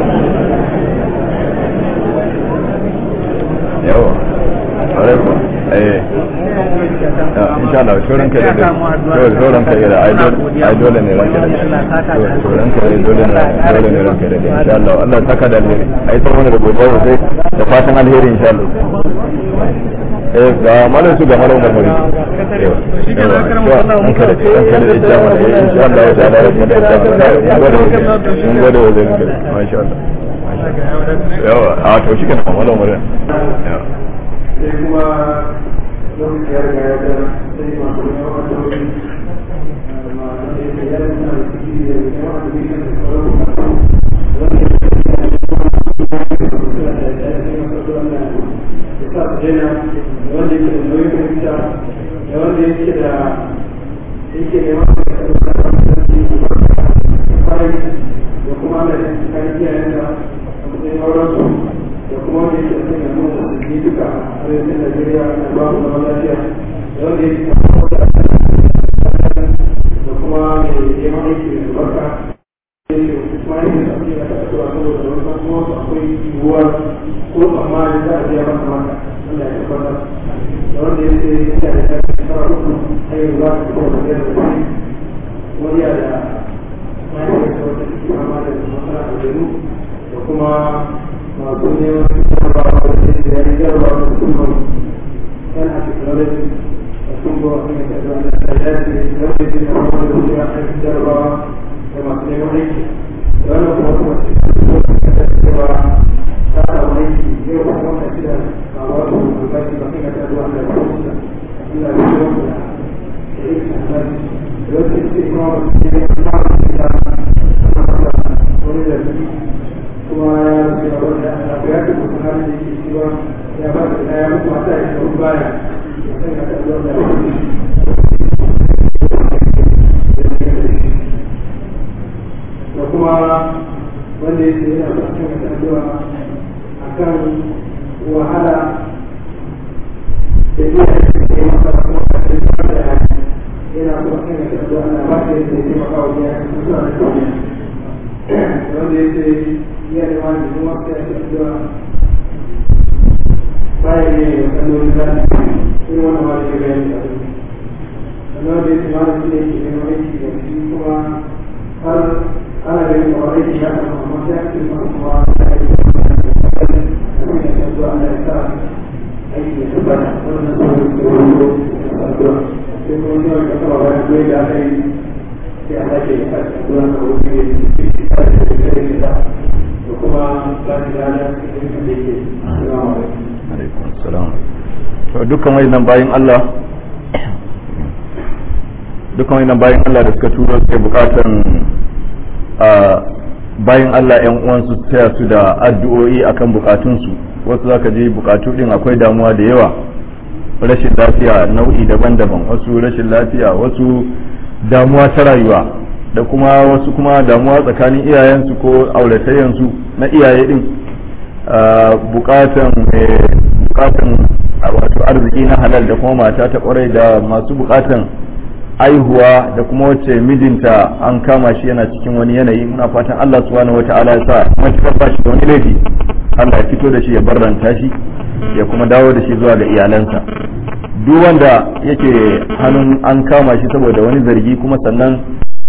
[SPEAKER 1] yawa alaikum eh insha Allah shoran kai da shoran kai da ai dole ne ranka da shoran kai dole ne dole ne ranka da insha Allah Allah saka da alheri ai san wani da gobe sai da fatan alheri insha Allah eh ga malam su ga malam da muri shi ke da karam Allah mun kada kan da jama'a eh insha Allah ya da da da mun gode wa zai masha Allah yawa a to shi ke da malam muri yawa
[SPEAKER 4] sai kuma lokaci ya riga ya ga sai masu da yawa da wani ma da ya yi yana da ciki da yawa da bisa da sauran wanda ya sa su daina da wanda yake da nauyin fahimta da wanda yake da yake da yawan kwarai da kuma ana da kayan iyayensa a matsayin aurensu da kuma wanda yake son ya nuna musulmi duka a arewacin Najeriya na babu zaman lafiya da wanda yake da kuma mai neman aiki da albarka kuma yake da ake da kasuwa saboda da wasu kuma wasu akwai yiwuwar ko tsammanin za a biya masa maka wanda ya tabbatar da wanda ya ce ya da ya shekara uku har yanzu za su kuma da biyar da wani wani ya da mahaifiyarsa wata take fama da matsala a da kuma masu neman jarrabawa da ke da yayin jarrabawa da kuma yan a technology da kuma wani da da da ya ce da wani da ya fara da ya kan jarrabawa da masu neman aiki da wannan kuma kuma ce da cewa ta samu aiki yau ba kuma ka da ba wasu albashi ba kai ka ta zuwa da wasu da ina da yawan da ya yi albashi da wasu ce kuma wasu ne ya fara da wani da kuma ya ce ba wanda abu ya kuma kuma da yake cewa ya ba da ya mutu mata ya ce wani baya sai ka ta zuwa da da kuma wanda ya ce yana son kan ta zuwa a kan wahala da iya da ya masa kuma a cikin da yana son kan ta zuwa ana ba shi da ya taimaka wa ya suna da kyau wanda ya ce iya da wani kuma sai a cikin da bayan ne ya kallon zafi irin wannan ma da ke bayani a cikin sannan da yake malam shi ne ke neman aiki da shi kuma har ana da yin kawai aiki ya kama amma sai ake ma kuma da aiki da kuma ya san zuwa ana ya sa aiki ya tabbata wannan sauran da wani addu'a sai kuma shi wani kasa ba bayan zuwa da aka yi sai a sake ya sa addu'a na wani ne da ke da ke da da kuma ba shi da ya cikin da yake salamu alaikum
[SPEAKER 1] alaikum assalam to dukkan wayannan bayin Allah dukkan wayannan bayin Allah da suka turo suke bukatan a bayin Allah yan uwansu su taya su da addu'o'i akan bukatunsu wasu zaka je bukatu din akwai damuwa da yawa rashin lafiya nau'i daban-daban wasu rashin lafiya wasu damuwa ta rayuwa da kuma wasu kuma damuwa tsakanin iyayensu ko auratayyansu na iyaye din bukatan bukatan wato arziki na halal da kuma mata ta kwarai da masu bukatan aihuwa da kuma wacce mijinta an kama shi yana cikin wani yanayi muna fatan Allah subhanahu wata'ala ya sa matukar ba shi da wani laifi Allah ya fito da shi ya barranta shi ya kuma dawo da shi zuwa ga iyalansa duk wanda yake hannun an kama shi saboda wani zargi kuma sannan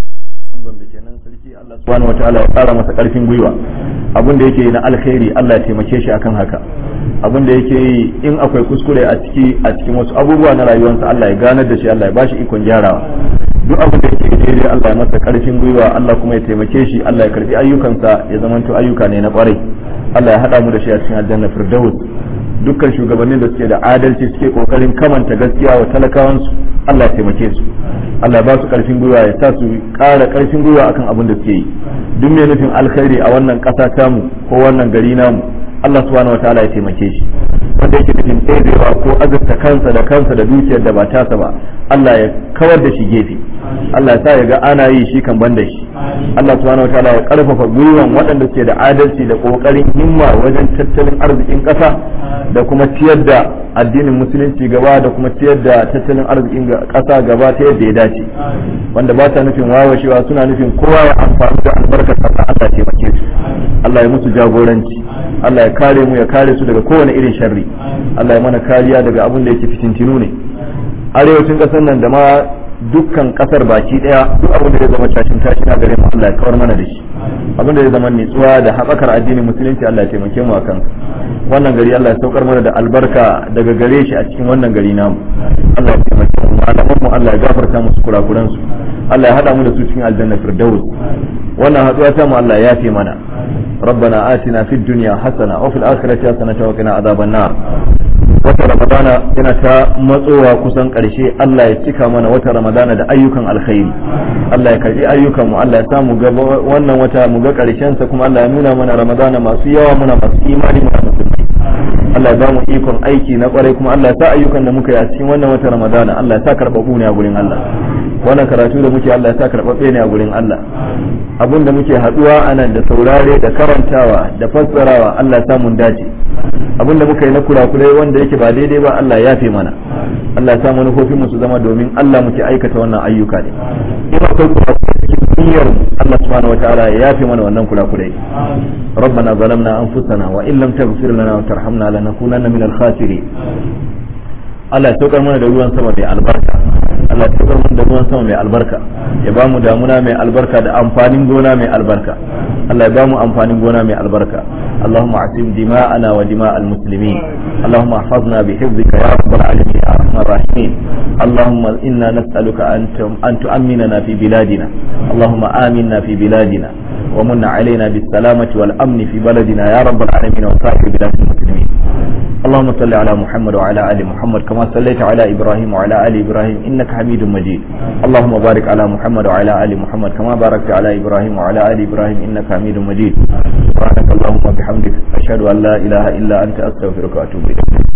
[SPEAKER 1] Allah subhanahu wataala ya kara masa karfin gwiwa abin da yake yi na alkhairi Allah ya taimake shi akan haka abin da yake yi in akwai kuskure a ciki a cikin wasu abubuwa na rayuwarsa Allah ya ganar da shi Allah ya bashi ikon gyarawa duk abin da yake daidai Allah ya masa karfin gwiwa Allah kuma ya taimake shi Allah ya karbi ayyukansa ya zamanto ayyuka ne na kwarai Allah ya hada mu da shi a cikin aljanna firdaus dukkan shugabannin da suke da adalci suke kokarin kamanta gaskiya wa talakawansu Allah ya taimake su Allah ba su karfin gwiwa ya sa su ƙara karfin gwiwa akan abin da suke yi duk mai nufin alkhairi a wannan ƙasa tamu ko wannan gari namu Allah subhanahu wataala ya taimake shi wanda yake nufin ɗebewa ko azurta kansa da kansa da dukiyar da ba tasa ba Allah ya kawar da shi gefe Allah ya sa ya ga ana yi shi kan banda shi Allah subhanahu wataala ya karfafa gwiwan waɗanda suke da adalci da kokarin himma wajen tattalin arzikin ƙasa da kuma ciyar da addinin musulunci gaba da kuma ciyar da tattalin arzikin ƙasa gaba ta yadda ya dace wanda ba ta nufin wawashewa suna nufin kowa ya amfani da albarkar ƙasa Allah ya taimake su Allah ya musu jagoranci Allah ya kare mu ya kare su daga kowane irin sharri Allah ya mana kariya daga abin da yake fitintinu ne arewacin ƙasar nan da ma dukkan kasar baki daya duk abin da ya zama cashin tashi na gare mu Allah ya kawar mana da shi abin da ya zama nitsuwa da haɓakar addinin musulunci Allah ya taimake mu akan wannan gari Allah ya saukar mana da albarka daga gare shi a cikin wannan gari namu Allah ya taimake mu malaman mu Allah ya gafarta musu kurakuran su Allah ya hada mu da su cikin aljanna firdaus wannan haduwa ta mu Allah ya yafe mana ربنا آتنا في الدنيا حسنة وفي الآخرة حسنة وقنا عذاب النار wata ramadana yana ta matsowa kusan ƙarshe Allah ya cika mana wata ramadana da ayyukan alkhairi Allah ya karbi ayyukan mu Allah ya samu ga wannan wata mu ga ƙarshen sa kuma Allah ya nuna mana ramadana masu yawa muna masu imani muna musulmi Allah ya ba mu ikon aiki na kwarai kuma Allah ya sa ayyukan da muka yi a cikin wannan wata ramadana Allah ya sa karɓaɓɓu ne a gurin Allah wannan karatu da muke Allah ya sa karɓaɓɓe ne a gurin Allah abin da muke haɗuwa a nan da saurare da karantawa da fassarawa Allah ya sa mun dace abinda muka yi na kurakurai wanda yake ba daidai ba Allah ya fi mana Allah ya sa manufofin mu su zama domin Allah muke aikata wannan ayyuka ne in akwai kurakurai cikin niyyar Allah subhanahu wataala ya yafe mana wannan kurakurai ربنا ظلمنا أنفسنا وإن لم تغفر لنا وترحمنا لنكونن من الخاسرين Allah ya saukar mana da ruwan sama mai albarka Allah ya saukar mana da ruwan sama mai albarka ya ba mu damuna mai albarka da amfanin gona mai albarka Allah ya ba mu amfanin gona mai albarka اللهم اعصم دماءنا ودماء المسلمين اللهم احفظنا بحفظك يا رب العالمين يا ارحم الراحمين اللهم انا نسالك ان ان تؤمننا في بلادنا اللهم امنا في بلادنا ومن علينا بالسلامه والامن في بلدنا يا رب العالمين وسائر بلاد المسلمين اللهم صل على محمد وعلى ال محمد كما صليت على ابراهيم وعلى ال ابراهيم انك حميد مجيد اللهم بارك على محمد وعلى ال محمد كما باركت على ابراهيم وعلى ال ابراهيم انك حميد مجيد سبحانك اللهم وبحمدك اشهد ان لا اله الا انت استغفرك واتوب اليك